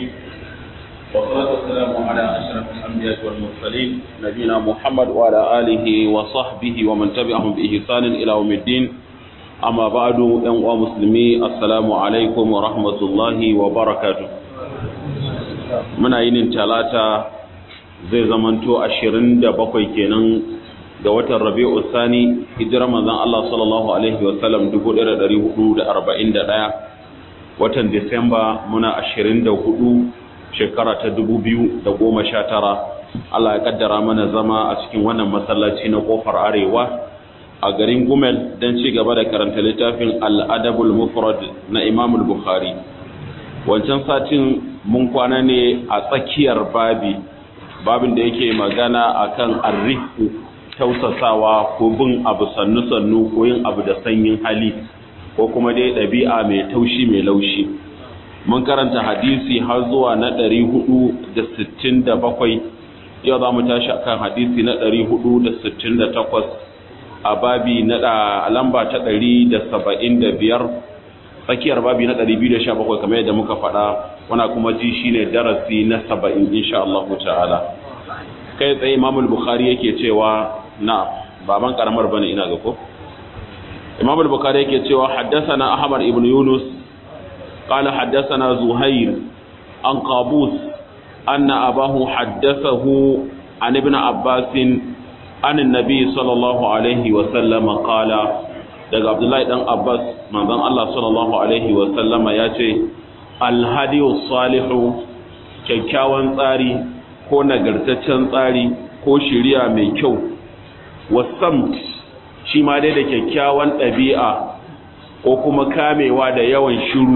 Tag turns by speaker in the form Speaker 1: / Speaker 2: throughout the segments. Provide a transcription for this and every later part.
Speaker 1: الرحيم والصلاة والسلام على أشرف الأنبياء والمرسلين نبينا محمد وعلى آله وصحبه ومن تبعهم بإحسان إلى يوم الدين أما بعد يا مسلمي السلام عليكم ورحمة الله وبركاته muna yinin talata zai zamanto ashirin da bakwai kenan ga watan rabi'u sani hijirar manzon Allah sallallahu alaihi wasallam 1441 watan disamba muna ashirin da hudu shekara ta dubu biyu da goma sha tara Allah ya kaddara mana zama a cikin wannan masallaci na kofar arewa a garin gumel don ci gaba da karanta littafin al'adabul mufrad na imamul bukhari wancan satin mun kwana ne a tsakiyar babi babin da yake magana akan arrihu tausasawa ko bin abu sannu-sannu ko yin abu da sanyin hali ko kuma dai ɗabi'a mai taushi mai laushi mun karanta hadisi har zuwa na 467 yau za mu tashi akan hadisi na 468 a babi na lamba ta 175 tsakiyar babi na 217 kamar yadda muka faɗa wana kuma ji shine darasi na 70 insha Allah ta'ala kai tsaye Imam al-Bukhari yake cewa na baban karamar bane ina ga ko Imam al-Bukhari yake cewa haddathana Ahmad ibn Yunus qala haddathana Zuhair an Qabus anna abahu haddathahu an ibn Abbas an an-nabi sallallahu alaihi wa sallam qala daga Abdullahi dan Abbas manzon Allah sallallahu alaihi wa sallama yace al-hadiyu salihu kyakkyawan tsari ko nagartaccen tsari ko shiriya mai kyau wasamt shi ma dai da kyakkyawan ɗabi'a ko kuma kamewa da yawan shiru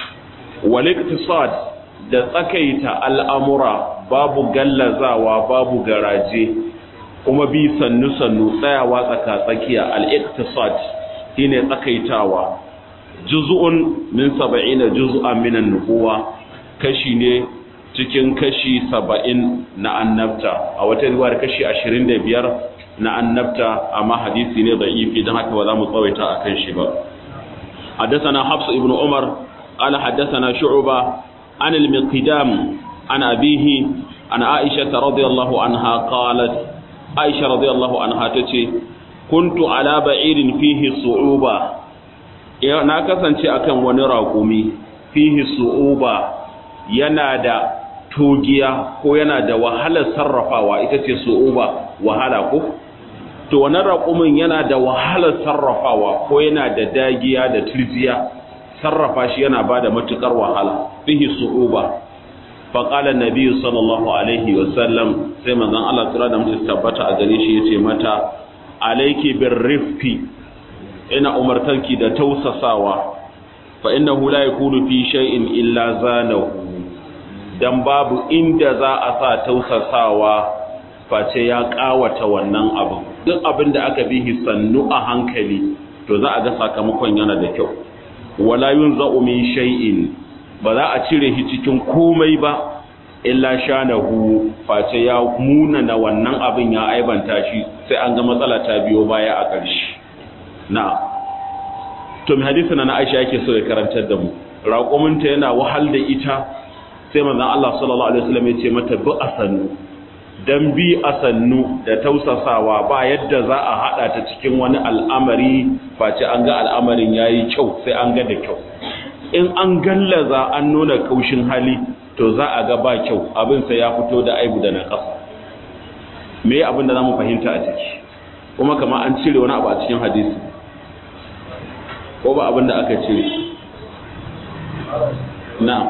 Speaker 1: waliktisad da tsakaita al'amura babu gallazawa babu garaje kuma bi sannu-sannu tsayawa tsaka-tsakiya al'iktisad shi ne tsakaitawa juzu'un min saba'ina juzu'an minan nubuwa kashi ne cikin kashi saba'in na annabta a wata riwayar kashi ashirin da biyar na annabta amma hadisi ne da ifi don haka ba za mu tsawaita a kan shi ba حدثنا حفص ابن عمر قال حدثنا شعبة عن المقدام عن أبيه عن عائشة رضي الله عنها قالت عائشة رضي الله عنها تتي كنت على بعير فيه صعوبة na kasance akan wani raƙumi fihi su'uba yana da togiya ko yana da wahalar sarrafawa ita ce su'uba wahala ko to wannan raƙumin yana da wahalar sarrafawa ko yana da dagiya da turjiya sarrafa shi yana ba da matuƙar wahala fihi su'uba fa qala an-nabi sallallahu alaihi wa sallam sai manzon Allah tsira da mutum tabbata a gare shi yace mata alayki birrifqi ina umartanki da tausasawa fa innahu la yakunu fi shay'in illa zanahu dan babu inda za a sa tausasawa face ya kawata wannan abin duk abin da aka bihi sannu a hankali to za a ga sakamakon yana da kyau wala yunza'u min shay'in ba za a cire shi cikin komai ba illa shanahu face ya muna na wannan abin ya aibanta shi sai an ga matsala ta biyo baya a ƙarshe na to mai hadisi na Aisha yake so ya karantar da mu raƙuminta yana wahal da ita sai manzon Allah sallallahu alaihi wasallam ya ce mata bi asannu dan bi asannu da tausasawa ba yadda za a hada ta cikin wani al'amari face an ga al'amarin yayi kyau sai an ga da kyau in an gallaza an nuna kaushin hali to za a ga ba kyau abin sai ya fito da aibu da naƙasa me abin da zamu fahimta a ciki kuma kamar an cire wani abu a cikin hadisi ko ba abin da aka cire na'am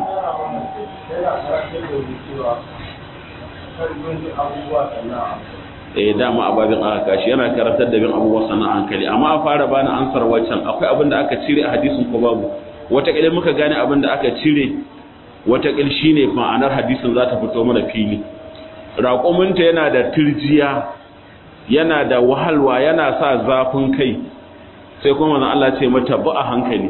Speaker 1: eh dama ababin aka kashi yana karantar da bin abubuwa sana hankali amma a fara bani ansar waccan akwai abin da aka cire a hadisin ko babu wataƙil muka gane abin da aka cire wataƙil shine ma'anar hadisin za ta fito mana fili raƙuminta yana da turjiya yana da wahalwa yana sa zafin kai sai kuma manzon Allah ce mata ba a hankali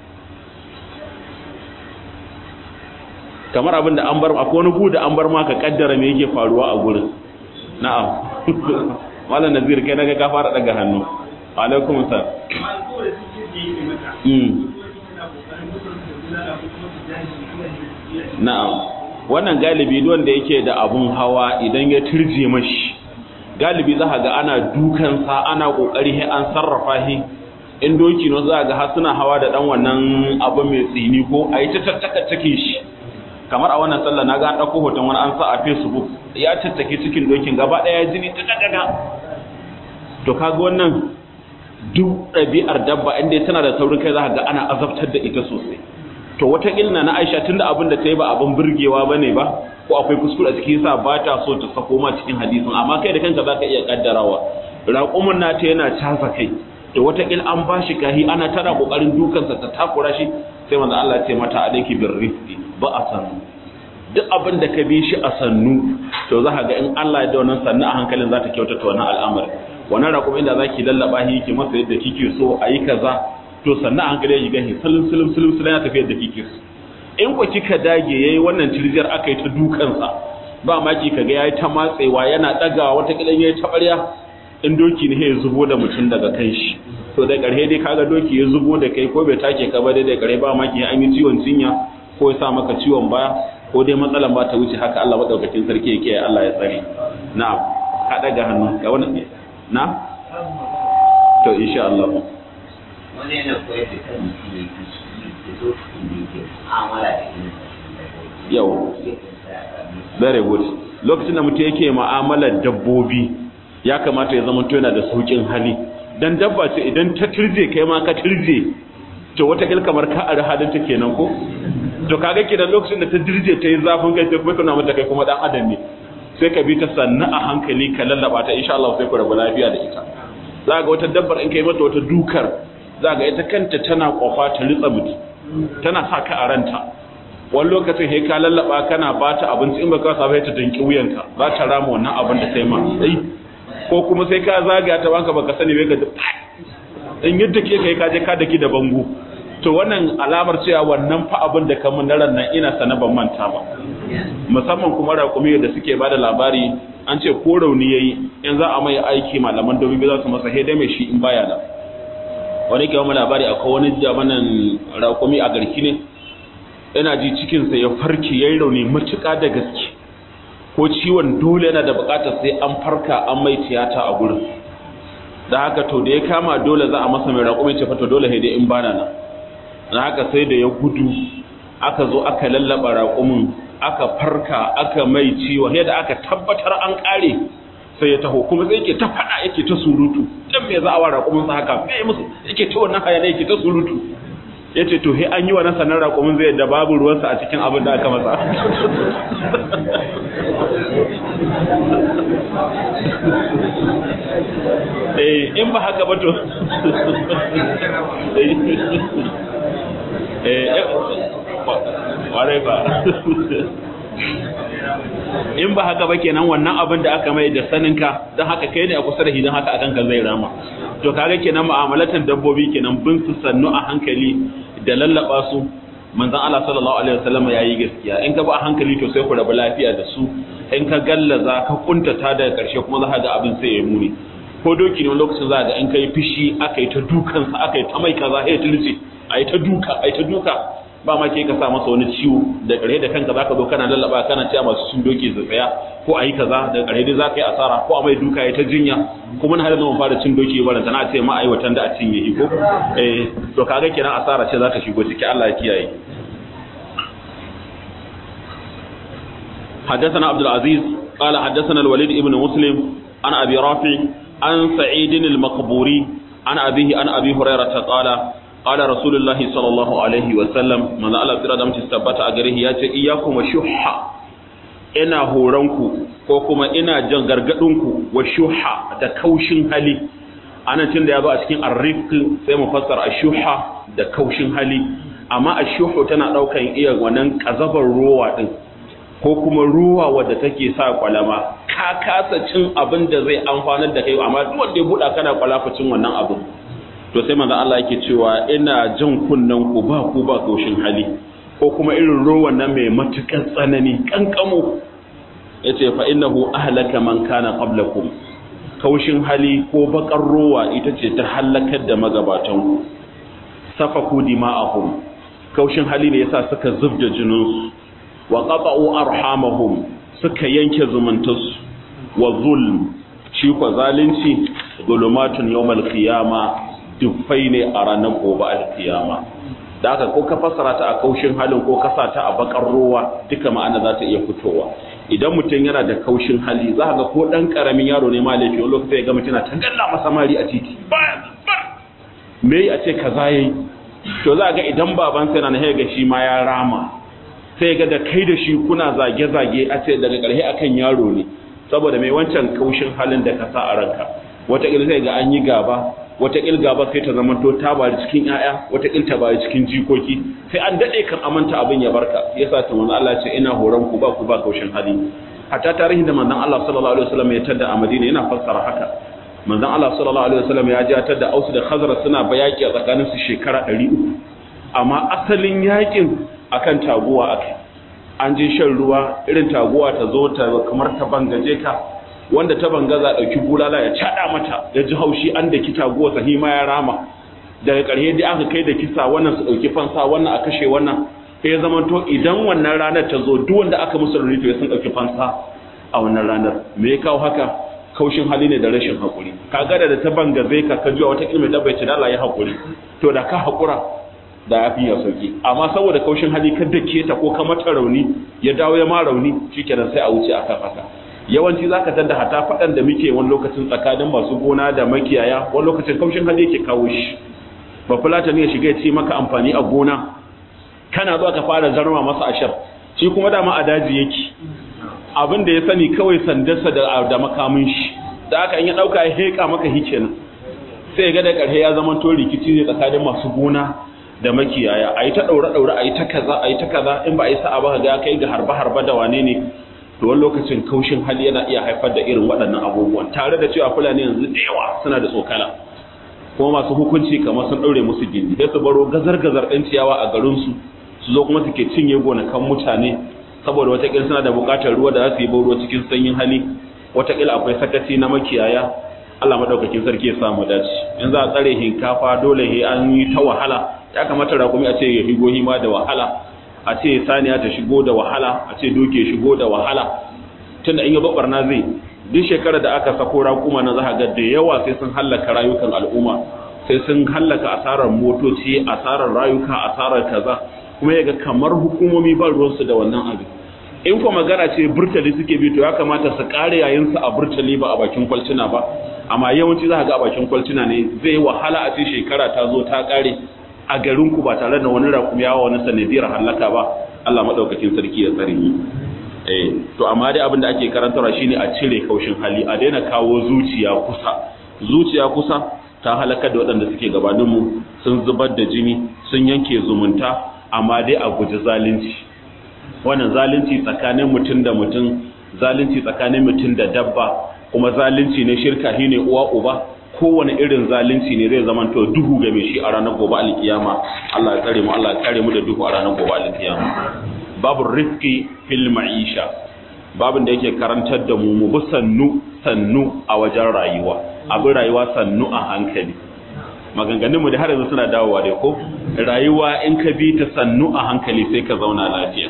Speaker 1: kamar abin da an bar akwai wani gu da an bar maka kaddara me yake faruwa a gurin na'am malam nazir kai naga ka fara daga hannu alaikum salam mm na'am wannan galibi wanda yake da abun hawa idan ya turje mashi galibi za ga ana dukansa ana kokari an sarrafa shi in doki no za ga har suna hawa da dan wannan abu mai tsini ko a yi ta tattaka cikin shi kamar a wannan sallah na ga an ɗauko hoton wani an sa a facebook ya tattake cikin dokin gaba ɗaya jini ta daga to kaga wannan duk ɗabi'ar dabba inda tana da saurin kai za ga ana azabtar da ita sosai to wata ilna na aisha tunda abin da ta yi ba abin burgewa ba ne ba ko akwai kuskure a cikin sa ba ta so ta sako ma cikin hadisin amma kai da kanka za ka iya kaddarawa raƙumin nata yana casa kai to wata il an ba shi kahi ana tana kokarin dukansa ta takura shi sai manzo Allah ya ce mata alayki bir rifqi ba a sannu duk abin da ka bi shi a sannu to za ka ga in Allah ya da wannan sannu a hankalin za ta kyautata wannan al'amari wannan raƙum inda za ki lallaba shi ki masa yadda kike so a yi kaza to sannu a hankali ya shiga shi salim salim salim salim ya tafi yadda kike so in ku kika dage yayi wannan tirjiyar aka yi ta dukansa ba maki kaga yayi ta matsewa yana dagawa wata kilan yayi ta barya in doki ne ya zubo da mutum daga kan shi to da ƙarshe dai kaga doki ya zubo da kai ko bai take ka ba dai da ƙarshe ba maki an yi ciwon cinya ko ya sa maka ciwon baya ko dai matsalan ba ta wuce haka Allah madaukakin sarki yake Allah ya tsare na'am ka daga hannu ga wani na to insha Allah
Speaker 2: wani yana koyar da kan mutum ya fi da zo da yake amala da yin
Speaker 1: yau very good lokacin da mutum yake mu'amalar dabbobi ya kamata ya zama to yana da saukin hali dan dabba ce idan ta turje kai ma ka turje to wata kil kamar ka ari halin ta kenan ko to kaga kidan lokacin da ta dirje ta yi zafin kai sai kuma kana mata kai kuma dan adam ne sai ka bi ta sannu a hankali ka lallaba ta insha Allah sai ku rabu lafiya da ita za ga wata dabbar in kai mata wata dukar za ga ita kanta tana kofa ta ritsa mutu tana sa ka a ranta wani lokacin sai ka lallaba kana ba ta abinci in baka sa ta danki wuyanka za ta rama wannan abin da sai ma sai ko kuma sai ka zaga ta banka baka sani bai ka in yadda ke kai ka je ka daki da bango to wannan alamar cewa wannan fa abin da kamun na nan ina sana ban manta ba musamman kuma raƙumi da suke bada labari an ce ko rauni yayi in za a mai aiki malaman domin za su masa hede mai shi in baya da wani ke wani labari akwai wani jamanan raƙumi a garki ne yana ji cikinsa ya farki yayi rauni matuƙa da gaske ko ciwon dole yana da buƙatar sai an farka an mai tiyata a gurin da haka to da ya kama dole za a masa mai raƙumi ce fa to dole hede in bana nan na haka sai da ya gudu aka zo aka lallaba raƙumin aka farka aka mai ciwo yadda aka tabbatar an ƙare sai ya taho kuma sai yake ta faɗa yake ta surutu dan me za a wa raƙumin sa haka me musu yake ta wannan hayana yake ta surutu yace to he an yi wa na sanar raƙumin zai da babu ruwansa a cikin abin da aka masa eh in ba haka ba to ƙwarai ba in ba haka ba kenan wannan abin da aka mai da saninka don haka kai ne a kusa da shi don haka a kanka zai rama to kaga kenan mu'amalatan dabbobi kenan bin su sannu a hankali da lallaba su manzon Allah sallallahu alaihi wasallam yayi gaskiya in ka ba a hankali to sai ku rabu lafiya da su in ka gallaza ka kuntata daga karshe kuma za ka ga abin sai ya muni ko doki ne lokacin za ga in kai fishi aka yi ta dukansa aka yi ta mai kaza ya tilce a yi ta duka a yi ta duka ba ma ke ka sa masa wani ciwo da ƙarhe da kanka zaka zo kana lallaba kana cewa masu cin doki su tsaya ko a yi kaza da ƙarhe dai zaka yi asara ko a mai duka ya ta jinya kuma na halin fara cin doki ba tana ce ma aiwatan da a cinye iko eh to kaga kenan asara ce za ta shigo ciki Allah ya kiyaye حدثنا عبد العزيز قال حدثنا الوليد ابن مسلم عن أبي رافع عن سعيد المقبوري عن أبيه عن أبي هريرة قال قال رسول الله صلى الله عليه وسلم من الله tsira da mutum tabbata a gare shi yace iyyakum shuhha ina horanku ko kuma ina jan gargadinku wa shuhha da kaushin hali anan tun da yazo a cikin arrifq sai mu fassara ashuhha da kaushin hali amma ashuhu tana daukan iya wannan kazabar ruwa din ko kuma ruwa wadda take sa kwalama ka kasa cin abin da zai amfanar da kai amma duk wanda ya buɗa kana kwalafa cin wannan abin to sai manzo Allah yake cewa ina jin kunnan ku ba ku ba kaushin hali ko kuma irin ruwan nan mai matukan tsanani kankamo yace fa innahu ahlaka man kana qablakum kaushin hali ko bakar ruwa ita ce ta halakar da magabatan ku safaku dima'ahum kaushin hali ne yasa suka zubda jininsu wa qata'u arhamahum suka yanke zumuntarsu wa zulm shi ko zalunci zulumatun yawmal qiyama dufai ne a ranar gobe alkiyama da haka ko ka fassara ta a kaushin halin ko ka sa ta a bakar ruwa duka ma'ana za ta iya fitowa idan mutum yana da kaushin hali za ga ko dan karamin yaro ne ma laifi wani lokaci ya ga mutum na tangalla masa mari a titi me a ce kaza yayi to za ga idan baban sa yana ga shi ma ya rama sai ga da kai da shi kuna zage zage a ce daga karhe akan yaro ne saboda mai wancan kaushin halin da ka sa a ranka wata sai ga an yi gaba wata gaba sai ta zamanto ta bari cikin ƴaƴa wata ta bari cikin jikoki sai an dade kan amanta abin ya barka yasa ta manzo Allah ce ina horon ku ba ku ba kaushin hali hatta tarihin da manzon Allah sallallahu alaihi wasallam ya tada a Madina yana fassara haka manzon Allah sallallahu alaihi wasallam ya ji tada Aus da Khazraj suna bayaki a tsakanin su shekara 300 amma asalin yakin akan taguwa akai an je shan ruwa irin taguwa ta zo ta kamar ta bangaje ka wanda ta bangaza dauki bulala ya cada mata ya ji haushi an da kita guwa sahima ya rama daga ƙarshe dai aka kai da kisa wannan su dauki fansa wannan a kashe wannan sai ya zama to idan wannan ranar ta zo duk wanda aka musu rauni to ya sun dauki fansa a wannan ranar me ya kawo haka kaushin hali ne da rashin hakuri kaga da ta bangaze ka ka jiwa wata ilmi da bai ci dala ya hakuri to da ka hakura da ya fi ya sauki amma saboda kaushin hali ka dake ta ko ka mata rauni ya dawo ya ma rauni shikenan sai a wuce akan haka yawanci zaka tada hata fadan da muke wani lokacin tsakanin masu gona da makiyaya wani lokacin kaushin hali yake kawo shi ba fulata ne ya shiga ya ce maka amfani a gona kana zuwa ka fara zarma masa ashar shi kuma dama a daji yake abin da ya sani kawai sandarsa da da makamin shi da aka in ya dauka ya heka maka hikenan sai ga da karhe ya zama to rikici ne tsakanin masu gona da makiyaya ayi ta daure daure ayi ta kaza ayi ta kaza in ba a yi sa'a ba ga kai ga harba harba da wane ne to wani lokacin kaushin hali yana iya haifar da irin waɗannan abubuwan tare da cewa fulani yanzu da yawa suna da tsokana kuma masu hukunci kamar sun ɗaure musu gindi sai su baro gazar-gazar ɗin ciyawa a garinsu su zo kuma suke cinye gonakan mutane saboda watakila suna da buƙatar ruwa da za su yi ruwa cikin sanyin hali watakila akwai sakaci na makiyaya Allah madaukakin sarki ya samu dace in za a tsare hinkafa dole he an yi ta wahala ya kamata rakumi a ce ya higo hima da wahala a ce saniya ta shigo da wahala a ce doke shigo da wahala tunda in yi babarna zai duk shekarar da aka sako raƙuma na za ga da yawa sai sun hallaka rayukan al'umma sai sun hallaka asarar motoci asarar rayuka asarar kaza kuma yaga kamar hukumomi ba ruwansu da wannan abin in kuma magana ce burtali suke bi to ya kamata su kare yayin su a burtali ba a bakin kwalcina ba amma yawanci za ga a bakin kwalcina ne zai wahala a ce shekara ta zo ta kare a garin ku ba tare da wani rakumi yawa wani sanadiyar hallaka ba Allah madaukakin sarki ya tsare ni eh to amma dai abin da ake karantarwa shine a cire kaushin hali a daina kawo zuciya kusa zuciya kusa ta halakar da waɗanda suke gabanin mu sun zubar da jini sun yanke zumunta amma dai a guji zalunci wannan zalunci tsakanin mutum da mutum zalunci tsakanin mutum da dabba kuma zalunci ne shirka shine uwa uba kowane irin zalunci ne zai zama to duhu ga mai shi a ranar gobe alkiyama Allah ya tsare mu Allah ya kare mu da duhu a ranar gobe alkiyama babu rifqi fil ma'isha babin da yake karantar da mu mu bi sannu sannu a wajen rayuwa abin rayuwa sannu a hankali maganganun mu da har yanzu suna dawowa dai ko rayuwa in ka bi ta sannu a hankali sai ka zauna lafiya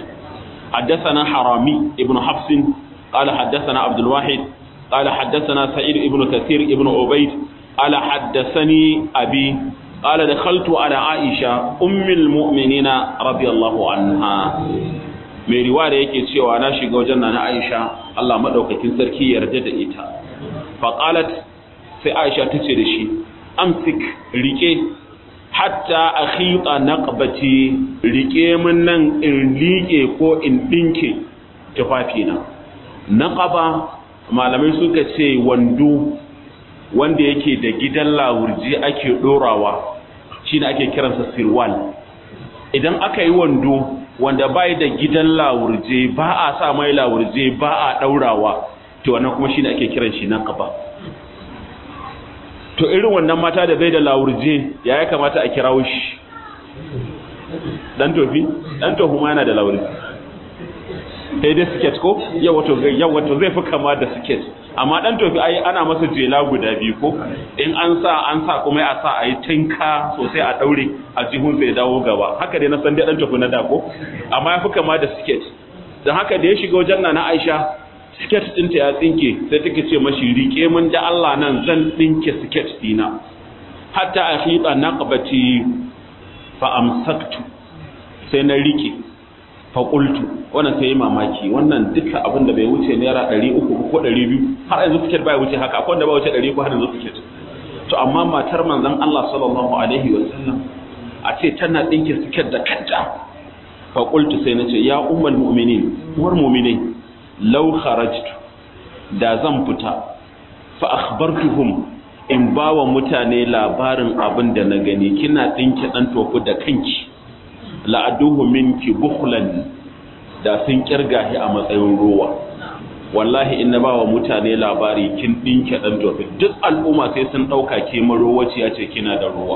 Speaker 1: حدثنا حرامي ابن حفص قال حدثنا عبد الواحد قال حدثنا سعيد ابن كثير ابن عبيد قال حدثني أبي قال دخلت على عائشة أم المؤمنين رضي الله عنها mai riwaya yake cewa na shiga wajen na Aisha Allah madaukakin sarki yarda da ita faqalat sai Aisha tace da shi amsik rike hatta akhita naqbati rike min nan in liƙe ko in dinke tufafina naqaba malamai suka ce wando wanda yake da gidan lawurji ake dorawa shine ake kiransa sirwal idan aka yi wando wanda bai da gidan lawurje ba a sa mai lawurje ba a daurawa to wannan kuma shine ake kiran shi naqaba to irin wannan mata da bai da lawurje ya ya kamata a kirawo shi dan tofi dan tofi ma yana da lawurje sai dai siket ko yau wato yau wato zai fi kama da siket amma dan tofi ai ana masa jela guda biyu ko in an sa an sa kuma a sa ayi tinka sosai a daure a jihun sai dawo gaba haka dai na san dai dan tofi na da ko amma ya fi kama da siket don haka da ya shiga wajen na Aisha siket ɗinta ya tsinke sai take ce mashi rike mun da Allah nan zan ɗinke siket dina hatta a hita naqbati fa amsaktu sai na rike fa qultu wannan sai mamaki wannan duka abin da bai wuce naira 300 ko 200 har yanzu siket bai wuce haka akwai wanda bai wuce 100 ko har yanzu siket to amma matar manzon Allah sallallahu alaihi wasallam a ce tana ɗinke siket da kanta fa qultu sai nace ya ummul mu'minin uwar mu'minai law kharajtu da zan fita fa akhbartuhum in bawa mutane labarin abin da na gani kina dinki dan tofu da kanki la aduhu minki bukhlan da sun kirga shi a matsayin ruwa wallahi in na bawa mutane labari kin dinki dan tofu duk al'umma sai sun dauka ke marowaci ya ce kina da ruwa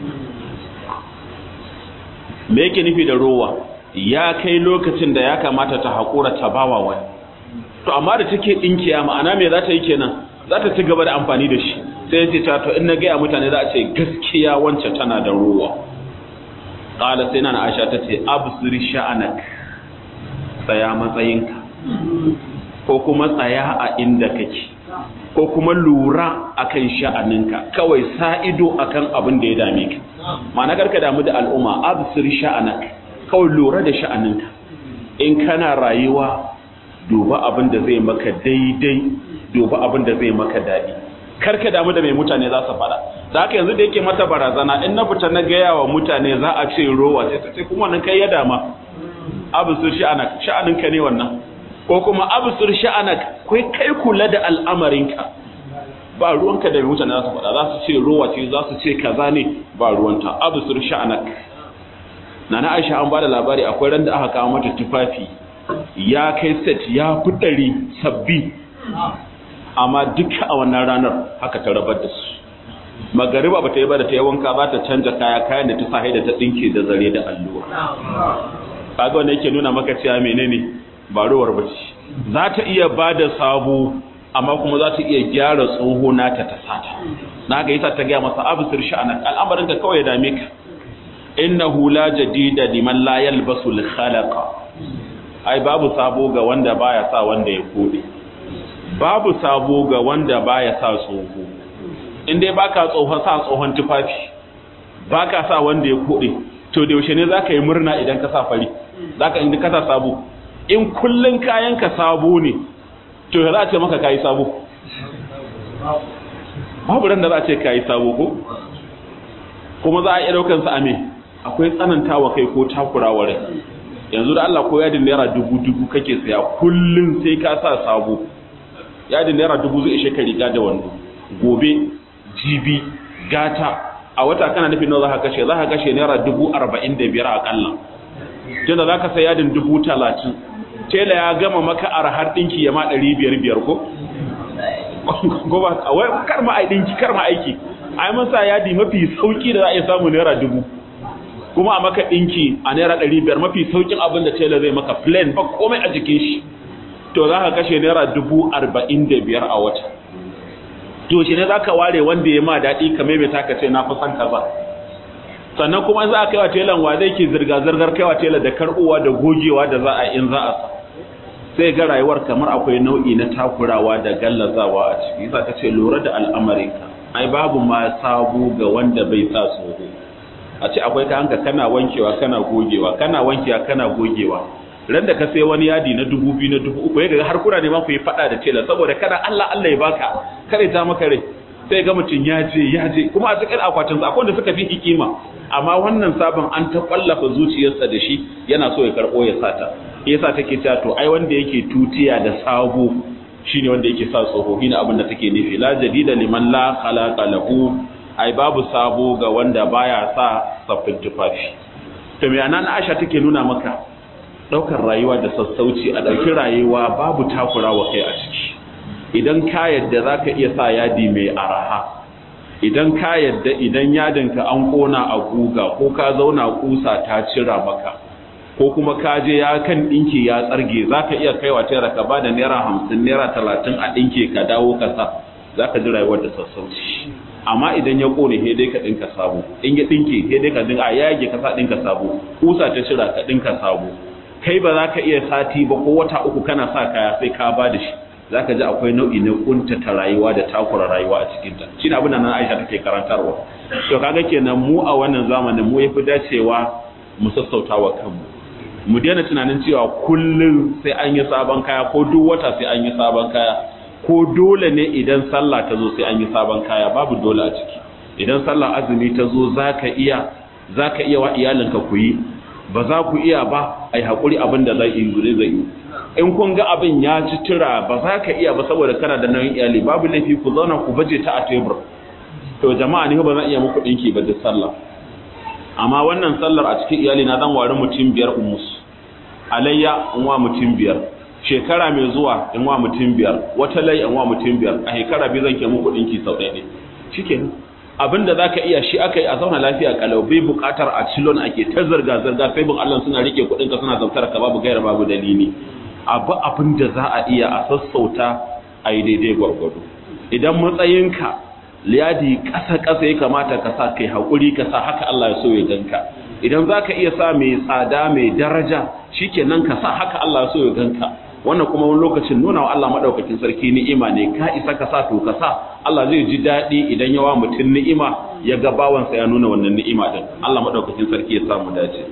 Speaker 1: me yake nufi da ruwa ya kai lokacin da ya kamata ta haƙura ta bawa wani to amma da take dinkiya ma'ana me za ta yi kenan za ta ci gaba da amfani da shi sai ce ta to in na gaya mutane za a ce gaskiya wance tana da ruwa ƙala sai na aisha ta ce absir sha'anak tsaya matsayinka ko kuma tsaya a inda kake ko kuma lura akan sha'aninka kawai sa ido akan abin da ya dame ka ma'ana karka damu da al'umma absir sha'anak kawai lura da sha'aninka in kana rayuwa duba abin da zai maka daidai duba abin da zai maka daɗi karka damu da mai mutane za su faɗa da haka yanzu da yake mata barazana in na fita na gaya wa mutane za a ce rowa sai ta ce kuma wannan kai ya dama abusur sha'anak sha'aninka ne wannan ko kuma abusur sha'anak kai kai kula da al'amarinka ba ruwanka da mai mutane za su faɗa za su ce rowa ce za su ce kaza ne ba ruwanta abusur sha'anak nana Aisha an bada labari akwai ran da aka kawo mata tufafi ya kai set ya fi ɗari sabbi amma duka a wannan ranar haka ta rabar da su magariba ba ta yi ba da ta yi wanka ba ta canja kaya kayan da ta sa da ta ɗinke da zare da allura kaga wanda yake nuna maka cewa menene ba ruwar ba ce za ta iya ba da sabo amma kuma za ta iya gyara tsoho nata ta sata na ga yasa ta gaya masa abisir sha'anak al'amarin ka kawai ya dame ka innahu la jadida liman la yalbasu al-khalaqa ai babu sabo ga wanda baya sa wanda ya kode babu sabo ga wanda baya sa tsoho in dai baka tsohon sa tsohon tufafi baka sa wanda ya kode to da yaushe ne zaka yi murna idan ka sa fari zaka in ka sa sabo in kullun kayan ka sabo ne to za a ce maka kai sabo babu ran da za a ce kai sabo ko kuma za a iya daukan sa ame akwai tsanantawa kai ko takurawa rai yanzu da Allah ko yadin naira dubu dubu kake saya kullun sai ka sa sabo yadin naira dubu zai ishe ka riga da wando gobe jibi gata a wata kana nufin nawa zaka kashe zaka kashe naira dubu arba'in da biyar akalla tunda zaka sai yadin dubu talatin tela ya gama maka arhar dinki ya ma ɗari biyar biyar ko ko ba wai kar ma ai dinki kar ma aiki ai mun sa yadi mafi sauki da za a iya samu naira dubu kuma a maka ɗinki a naira ɗari biyar mafi saukin abin da tela zai maka plain ba komai a jikin shi to za ka kashe naira dubu arba'in da biyar a wata to shi ne za ka ware wanda ya ma daɗi ka maimaita ka ce na fi son kaza sannan kuma za a kaiwa telan wa zai ke zirga-zirgar kaiwa tela da karɓowa da gogewa da za a in za a sa sai ga rayuwar kamar akwai nau'i na takurawa da gallazawa a ciki za ka ce lura da al'amarinka ai babu ma sabo ga wanda bai sa tsoro a ce akwai ka hanka kana wankewa kana gogewa kana wankewa kana gogewa ran da ka sai wani yadi na dubu biyu na dubu uku ya ga har kuna ne ma ku yi fada da tela saboda kana Allah Allah ya baka kare ta maka rai sai ga mutum ya je ya je kuma a cikin akwatin sa akwai wanda suka fi hikima amma wannan sabon an ta kwallafa zuciyarsa da shi yana so ya karbo ya sata yasa take cewa to ai wanda yake tutiya da sabo shine wanda yake sa tsohohi na abin da take nufi la jadida liman la khalaqa lahu ai babu sabo ga wanda baya sa saffin tufafi to me anan Aisha take nuna maka daukar rayuwa da sassauci a dauki rayuwa babu takurawa kai a ciki idan ka yadda zaka iya sa yadi mai araha idan ka yadda idan yadinka an kona a guga ko ka zauna kusa ta cira maka ko kuma ka je ya kan dinki ya tsarge zaka iya kaiwa tera ka bada naira 50 naira 30 a dinke ka dawo ka sa zaka ji rayuwar da sassauci amma idan ya kone he dai ka dinka sabo in ya dinke he dai ka dinka a yage ka sa dinka sabo kusa ta shira ka dinka sabo kai ba za ka iya sati ba ko wata uku kana sa kaya sai ka ba da shi za ka ji akwai nau'i na kuntata rayuwa da takura rayuwa a cikinta shi ne abin da nan aisha take karantarwa to kaga kenan mu a wannan zamanin mu yafi dacewa mu sassauta wa kanmu mu daina tunanin cewa kullum sai an yi sabon kaya ko duk wata sai an yi sabon kaya ko dole ne idan sallah ta zo sai an yi sabon kaya babu dole a ciki idan sallah azumi ta zo zaka iya zaka iya wa iyalinka ku yi ba za ku iya ba ai hakuri abin da zai yi zai yi in kun ga abin ya ci tura ba za ka iya ba saboda kana da nauyin iyali babu laifi ku zauna ku baje ta a tebur to jama'a ne ba zan iya muku dinki ba da sallah amma wannan sallar a cikin iyali na zan wari mutum biyar umus alayya in wa mutum biyar shekara mai zuwa in wa mutum biyar wata lai in wa mutum biyar a shekara biyu zan ke muku dinki sau ɗaya ne shikenan abin da zaka iya shi aka yi a zauna lafiya kalau bai bukatar a cilon ake ta zirga zirga sai bin Allah suna rike kuɗin ka suna zautar ka babu gaira babu dalili abu abin da za a iya a sassauta a yi daidai gwargwado idan matsayinka liyadi ƙasa-ƙasa ya kamata ka sa kai haƙuri ka sa haka Allah ya so ya ganka idan za ka iya sa mai tsada mai daraja shi kenan ka sa haka Allah ya so ya ganka wannan kuma wani lokacin nuna wa Allah maɗaukakin sarki ni'ima ne ka isa ka sa to ka sa Allah zai ji daɗi idan yawa mutum ni'ima ya ga bawansa ya nuna wannan ni'ima din Allah maɗaukakin sarki ya samu dace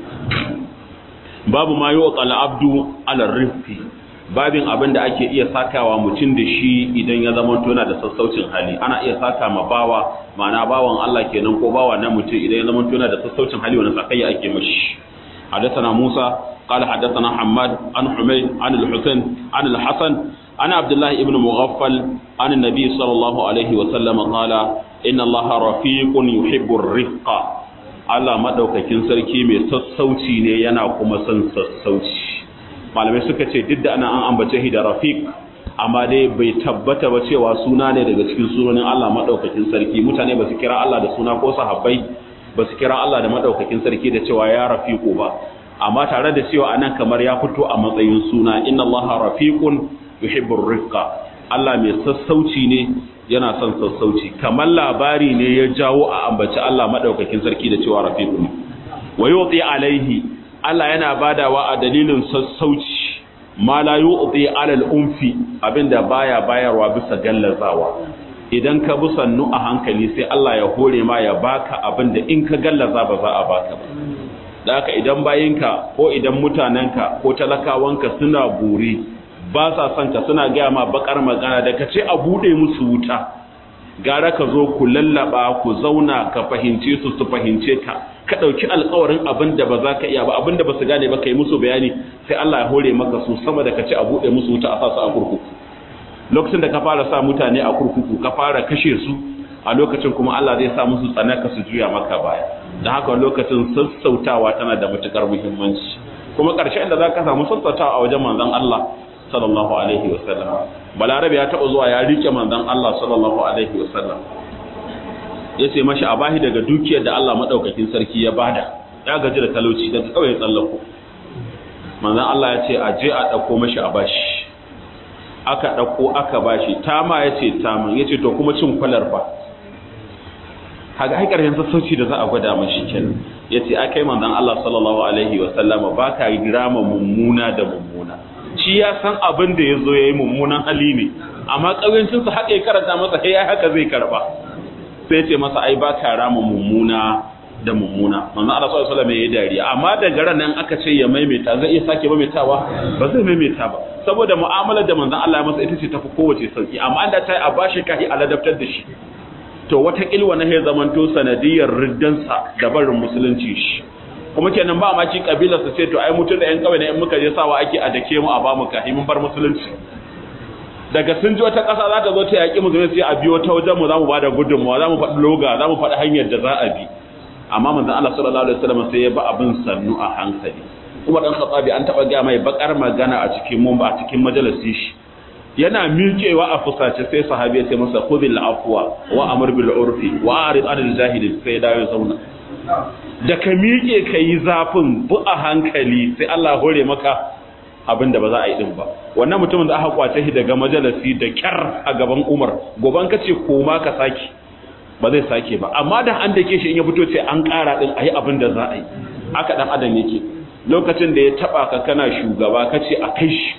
Speaker 1: babu ma yi wa abdu ala rifki babin abin da ake iya sakawa mutum da shi idan ya zama tona da sassaucin hali ana iya saka ma bawa ma'ana bawan Allah kenan ko bawa na mutum idan ya zama tona da sassaucin hali wani sakayya ake mashi حدثنا موسى قال حدثنا حماد عن حميد عن الحسين عن الحسن عن عبد الله بن مغفل عن النبي صلى الله عليه وسلم قال إن الله رفيق يحب الرفق Allah madaukakin sarki mai sassauci ne yana kuma son sassauci malamai suka ce duk da ana an ambace shi da rafiq amma dai bai tabbata ba cewa suna ne daga cikin sunanin Allah madaukakin sarki mutane ba su kira Allah da suna ko sahabbai ba su kira Allah da madaukakin sarki da cewa ya rafiqu ba amma tare da cewa anan kamar ya fito a matsayin suna inna Allah rafiqun yuhibbur rifqa Allah mai sassauci ne yana son sassauci kamar labari ne ya jawo a ambaci Allah madaukakin sarki da cewa rafiqun wa yuti alaihi Allah yana badawa a dalilin sassauci ma la yu'ti alal unfi abinda baya bayarwa bisa gallazawa idan ka bi sannu a hankali sai Allah ya hore ma ya baka abinda in ka gallaza ba za a baka ba da haka idan bayinka ko idan mutanenka ko talakawanka suna buri ba sa son ka suna gaya ma bakar magana da ka ce a bude musu wuta gara ka zo ku lallaba ku zauna ka fahimce su su fahimce ka ka ɗauki alkawarin abin da ba za ka iya ba abin da ba su gane ba ka yi musu bayani sai Allah ya hore maka su sama da ka ce a buɗe musu wuta a sa su a kurkuku lokacin da ka fara sa mutane a kurkuku ka fara kashe su a lokacin kuma Allah zai sa musu tsanaka su juya maka baya da haka lokacin sassautawa tana da matukar muhimmanci kuma ƙarshen da za ka samu sassautawa a wajen manzon Allah sallallahu alaihi wasallam balarabe ya taɓa zuwa ya rike manzon Allah sallallahu alaihi wasallam ya ce mashi a bahi daga dukiyar da Allah maɗaukakin sarki ya bada ya gaji da talauci da kawai tsallako manzan Allah ya ce a je a ɗauko mashi a bashi aka ɗauko aka bashi tama ya ce taman ya ce to kuma cin kwalar ba haga haikar yanzu sassauci da za a gwada mashi kenan ya ce akai manzan Allah sallallahu alaihi wasallama ba ka girama mummuna da mummuna shi ya san abin da ya zo ya yi mummunan hali ne amma ƙauyancinsa haka ya karanta masa ya haka zai karba sai ce masa ai ba ka rama mummuna da mummuna manzo Allah sallallahu alaihi wasallam yayi dariya amma daga ran nan aka ce ya maimaita zai iya sake maimaitawa ba zai maimaita ba saboda mu'amalar da manzo Allah ya masa ita ce tafi kowace sauki amma an da ta yi a bashi kai a ladabtar da shi to wata kilwa na ya zamanto sanadiyar riddansa da barin musulunci shi kuma kenan ba ma ki kabilar sa ce to ai mutun da yan kawai ne in muka je sawa ake a dake mu a ba mu kai mun bar musulunci daga sun ji wata ƙasa za ta zo ta yaƙi mu sai a biyo ta wajen mu za mu ba da gudunmawa za mu faɗi loga za mu faɗi hanyar da za a bi amma manzon Allah sallallahu alaihi wasallam sai ya ba abin sannu a hankali Umar dan Khattabi an taba ga mai bakar magana a cikin mun a cikin majalisi shi yana miƙewa a fusace sai sahabi ya ce masa khudhil afwa wa amr bil urfi wa arid anil jahilin sai ya dawo zauna da ka miƙe ka yi zafin bu a hankali sai Allah hore maka abin da ba za a yi din ba wannan mutumin da aka kwace shi daga majalisi da kyar a gaban Umar goban ka ce koma ka saki ba zai sake ba amma da an dake shi in ya fito ce an ƙara din ayi abin da za a yi aka dan adam yake lokacin da ya taba ka kana shugaba kace a kai shi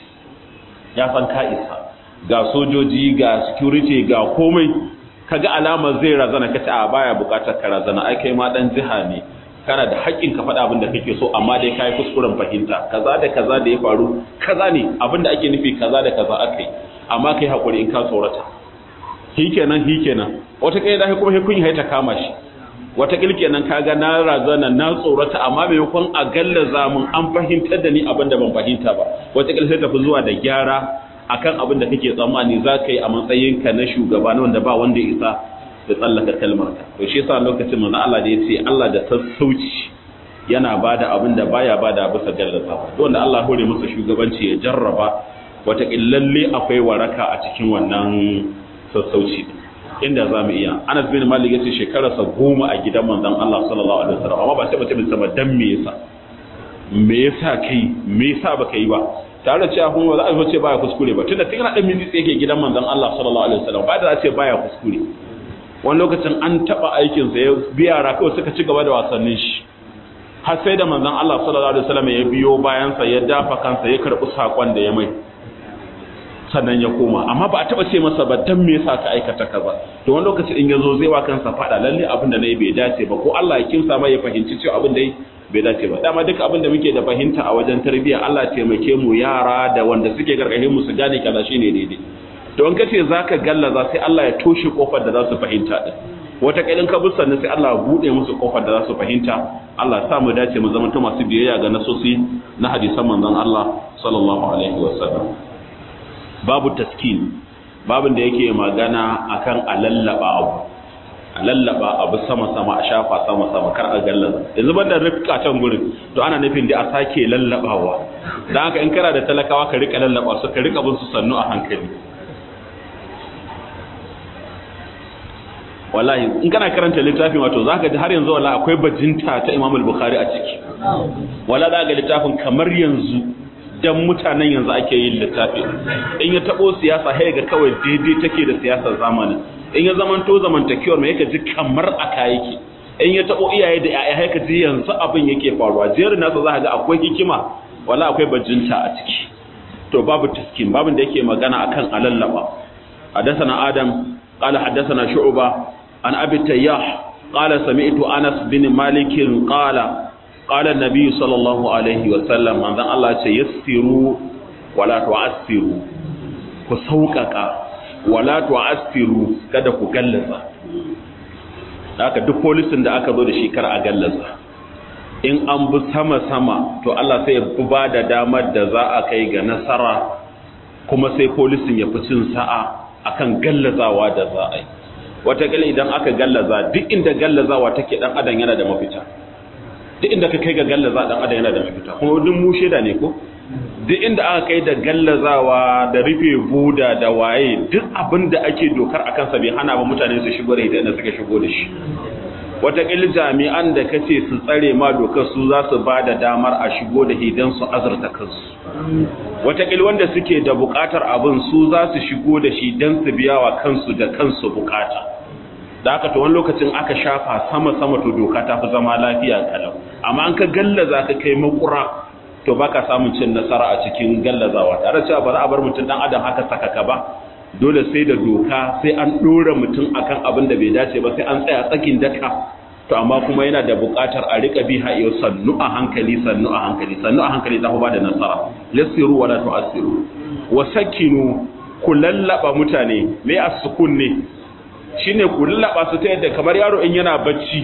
Speaker 1: ya san ka isa ga sojoji ga security ga komai kaga alamar zai razana kace a baya bukatar ka razana ai kai ma dan jiha ne kana da haƙƙin ka faɗa abin da kake so amma dai kai kuskuren fahimta kaza da kaza da ya faru kaza ne abin da ake nufi kaza da kaza akai amma kai hakuri in ka tsorata hikenan hikenan wata kai da kuma hikun ya ta kama shi wata kilkenan kaga na razana na tsorata amma maimakon a gallaza mun an fahimtar da ni abin da ban fahimta ba wata kil sai tafi zuwa da gyara akan abin da kake tsammani za ka yi a matsayinka na shugaba na wanda ba wanda ya isa da tsallaka kalmar ka to shi yasa lokacin manzo Allah da yace Allah da sassauci yana bada abin da baya bada bisa gallaza to wanda Allah hore masa shugabanci ya jarraba wata lalle akwai waraka a cikin wannan sassauci inda za mu iya Anas bin Malik yace shekararsa goma a gidan manzon Allah sallallahu alaihi wasallam amma ba sai mutum sama dan me yasa me yasa kai me yasa baka yi ba tare da cewa kuma za a ce baya kuskure ba tunda tun dan miji yake gidan manzon Allah sallallahu alaihi wasallam ba da za ce baya kuskure wani lokacin an taba aikin sa ya biya ra kawai suka ci gaba da wasannin shi har sai da manzon Allah sallallahu alaihi wasallam ya biyo bayan sa ya dafa kansa ya karbi sakon da ya mai sannan ya koma amma ba a taba ce masa ba dan me yasa ka aikata kaza to wani lokacin in yazo zai wa kansa fada lalle abin da nayi bai dace ba ko Allah ya kimsa mai ya fahimci cewa abin da bai dace ba dama duk abin da muke da fahimta a wajen tarbiyya Allah taimake mu yara da wanda suke gargahin mu su gane kaza shine daidai to in kace zaka gallaza sai Allah ya toshe kofar da za su fahimta din wata kaidin ka bi sannan sai Allah ya bude musu kofar da za su fahimta Allah ya sa mu dace mu zama masu biyayya ga nasosi na hadisan manzon Allah sallallahu alaihi wasallam babu taskin babin da yake magana akan alallaba abu alallaba abu sama-sama a shafa sama-sama kar a gallaza yanzu banda rifka can gurin to ana nufin da a sake lallabawa dan haka in kana da talakawa ka rika lallaba su ka rika bin su sannu a hankali wallahi in kana karanta littafin wato zaka ji har yanzu wallahi akwai bajinta ta Imam al-Bukhari a ciki wala za ga littafin kamar yanzu dan mutanen yanzu ake yin littafi in ya tabo siyasa sai ga kawai daidai take da siyasar zamanin in ya zamanto zamantakewar mai yake ji kamar aka yake in ya tabo iyaye da yaya haka ji yanzu abin yake faruwa jerin nasa za ga akwai hikima wala akwai bajinta a ciki to babu taskin babin da yake magana akan alallaba hadathana adam qala hadathana shu'ba an abi tayyah qala sami'tu anas bin malik qala qala an-nabi sallallahu alaihi wa sallam manzon Allah ce yassiru wala tu'assiru ku sauƙaƙa wala tu'assiru kada ku gallaza haka duk polisin da aka zo da shi kar a gallaza in an bi sama sama to Allah sai ya ba da damar da za a kai ga nasara kuma sai polisin ya fi cin sa'a akan gallazawa da za a yi wataƙila idan aka gallaza duk inda gallazawa take dan adam yana da mafita duk inda ka kai ga gallaza dan adam yana da mafita kuma duk mu sheda ne ko duk inda aka kai da gallazawa da rufe buda da waye duk abin da ake dokar akan sa bai hana ba mutane su shigo da idan suka shigo da shi wataƙil jami'an da kace su tsare ma dokar su za su ba da damar a shigo da hidan su azurta kansu wataƙil wanda suke da buƙatar abin su za su shigo da shi don su biya wa kansu da kansu buƙata da aka to wani lokacin aka shafa sama-sama to doka ta fi zama lafiya kalau amma an ka gallaza ka kai makura to baka samun cin nasara a cikin gallazawa tare cewa ba za a bar mutum dan adam haka sakaka ba dole sai da doka sai an dora mutum akan abin da bai dace ba sai an tsaya tsakin daka to amma kuma yana da buƙatar a rika bi ha yau sannu a hankali sannu a hankali sannu a hankali za ku ba da nasara lasiru wala tu'assiru wa sakinu ku lallaba mutane me as-sukun ne shine ku lallaba su ta yadda kamar yaro in yana bacci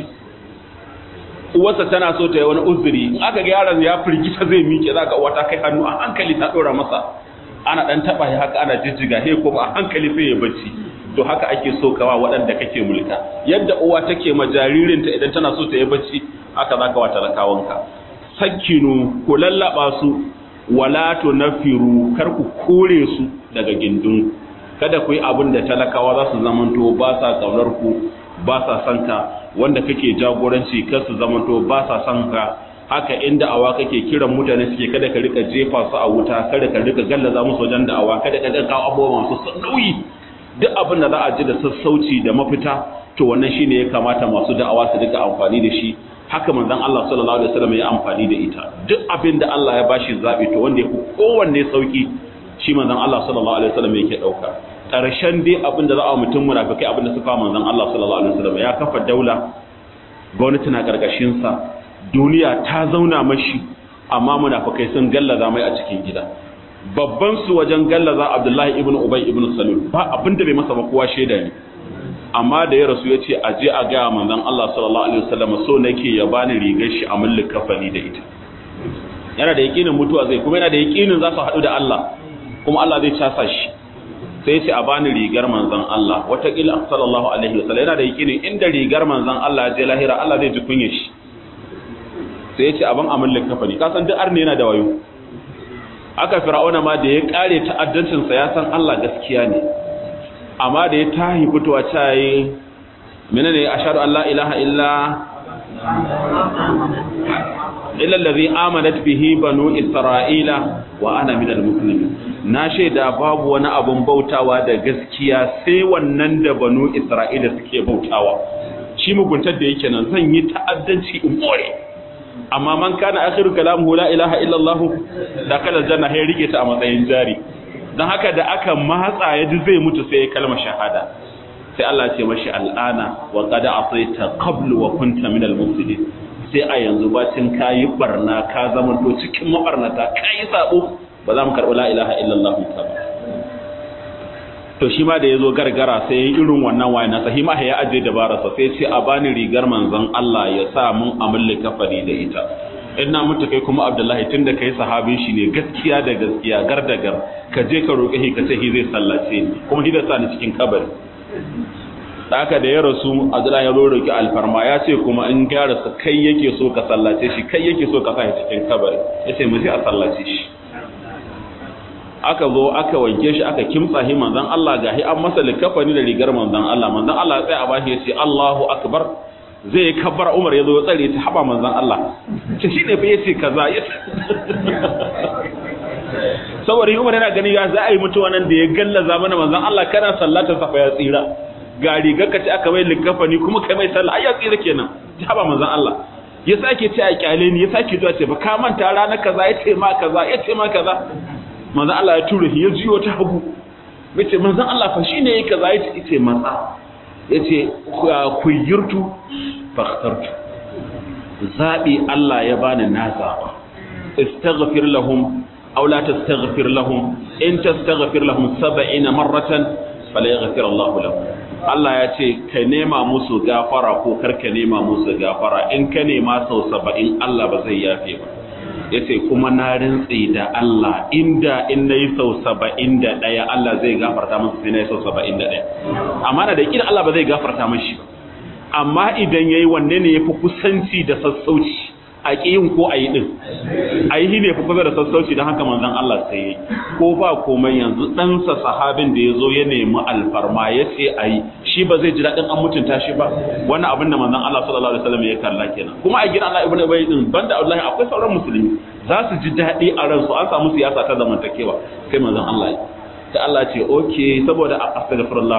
Speaker 1: uwarsa tana so ta yi wani uzuri in aka ga yaron ya firgita zai miƙe za ka uwata kai hannu a hankali ta ɗora masa ana ɗan taɓa shi haka ana jijjiga he kuma a hankali sai ya bacci to haka ake so kawa waɗanda kake mulka yadda uwa take ma jaririnta idan tana so ta yi bacci haka za ka wa talakawanka sakkinu ku lallaɓa su wala to nafiru kar ku kore su daga gindin kada ku yi abin da talakawa za su zamanto ba sa ƙaunar ku ba sa son ka wanda kake jagoranci kar su zamanto ba sa son ka haka inda awa kake kiran mutane suke kada ka rika jefa su a wuta kada ka rika gallaza musu wajen da'awa kada ka rika kawo abubuwa masu nauyi duk abin da za a ji da sassauci da mafita to wannan shine ya kamata masu da'awa su rika amfani da shi haka manzon Allah sallallahu alaihi wasallam ya amfani da ita duk abin da Allah ya bashi zabi to wanda yafi kowanne sauki shi manzon Allah sallallahu alaihi wasallam yake dauka karshen dai abin da za a mutum munafikai abin da suka manzon Allah sallallahu alaihi wasallam ya kafa daula gwamnati na karkashin sa duniya ta zauna mashi amma munafikai sun gallaza mai a cikin gida babban su wajen gallaza Abdullahi ibn Ubay ibn Salul ba abin da bai masa ba kowa sheda ne amma da ya rasu ya ce a je a gaya manzon Allah sallallahu alaihi wasallam so nake ya bani rigar shi a mulkin kafani da ita yana da yakinin mutuwa zai kuma yana da yakinin za su haɗu da Allah kuma Allah zai casa shi sai ce a bani rigar manzon Allah wataƙila sallallahu alaihi wasallam yana da yakinin inda rigar manzon Allah je lahira Allah zai ji kunyar shi sai ya ce abin a mulkin kafani ka san duk arne yana da wayo aka fir'auna ma da ya kare ta'addancinsa ya san Allah gaskiya ne amma da ya tahi fitowa ta yi menene ashhadu an la ilaha illa illa allazi amanat bihi banu isra'ila wa ana minal muslimin na shaida babu wani abun bautawa da gaskiya sai wannan da banu isra'ila suke bautawa shi muguntar da yake nan zan yi ta'addanci in more amma man kana akhiru kalamuhu la ilaha illa allah da kala janna hay rike ta a matsayin jari don haka da aka matsa ya ji zai mutu sai ya kalma shahada sai Allah ce mashi al'ana wa qad asaita qablu wa kunta min al-mufsidin sai a yanzu bacin kayi barna ka zama to cikin mabarnata kayi sabo ba za mu karɓi la ilaha illallah ta ba to shi ma da yazo gargara sai yayi irin wannan waye na sahima ya aje dabara sa sai ce a bani rigar manzon Allah ya sa mun amulle kafari da ita in na mutu kai kuma abdullahi tun da kai sahabin shi ne gaskiya da gaskiya gar da gar ka je ka roƙe shi ka ce shi zai sallace ni kuma shi da sa ni cikin kabari da haka da ya rasu abdullahi ya zo roƙi alfarma ya ce kuma in ya rasu kai yake so ka sallace shi kai yake so ka sa shi cikin kabari ya ce mu je a sallace shi aka zo aka wanke shi aka kimtsa shi manzon Allah gahi an masa likafani da rigar manzon Allah manzon Allah ya tsaya a bashi ya ce Allahu akbar zai kabbar Umar ya zo ya tsare ta haba manzon Allah ce shi ne fa yace kaza saboda Umar yana gani ya za a yi mutuwa nan da ya gallaza mana manzon Allah kana sallatar sa fa ya tsira ga rigar ka ce aka mai likafani kuma kai mai sallah ai ya tsira kenan ta haba manzon Allah ya sake ce a kyale ni ya sake zuwa ce ba ka manta ranar kaza ya ce ma kaza ya ce ma kaza manzon Allah ya tura shi ya jiyo ta hagu yace manzon Allah fa shine yayi kaza ya ce matsa yace kuyirtu fakhtartu zabi Allah ya bani na zaba istaghfir lahum aw la tastaghfir lahum in tastaghfir lahum 70 marratan fala yaghfir Allah lahum Allah ya ce ka nema musu gafara ko kar ka nema musu gafara in ka nema sau 70 Allah ba zai yafe ba yace kuma na rintsi da Allah inda in nayi sau 71 Allah zai gafarta masa sai nayi sau 71 amma da kin Allah ba zai gafarta mashi ba amma idan yayi wanne ne yafi kusanci da sassauci a kiyin ko ayi din ayi ne fi kusa da sassauci don haka manzon Allah sai yayi ko ba komai yanzu ɗansa sahabin da yazo ya nemi alfarma yace ayi shi ba zai ji daɗin an mutunta shi ba wannan abin da manzon Allah sallallahu alaihi wasallam ya kalla kenan kuma a gidan Allah ibnu Ubay din banda Allah akwai sauran musulmi za su ji daɗi a ransu an samu siyasa ta zamantakewa sai manzon Allah ya ta Allah ce okay saboda astaghfirullah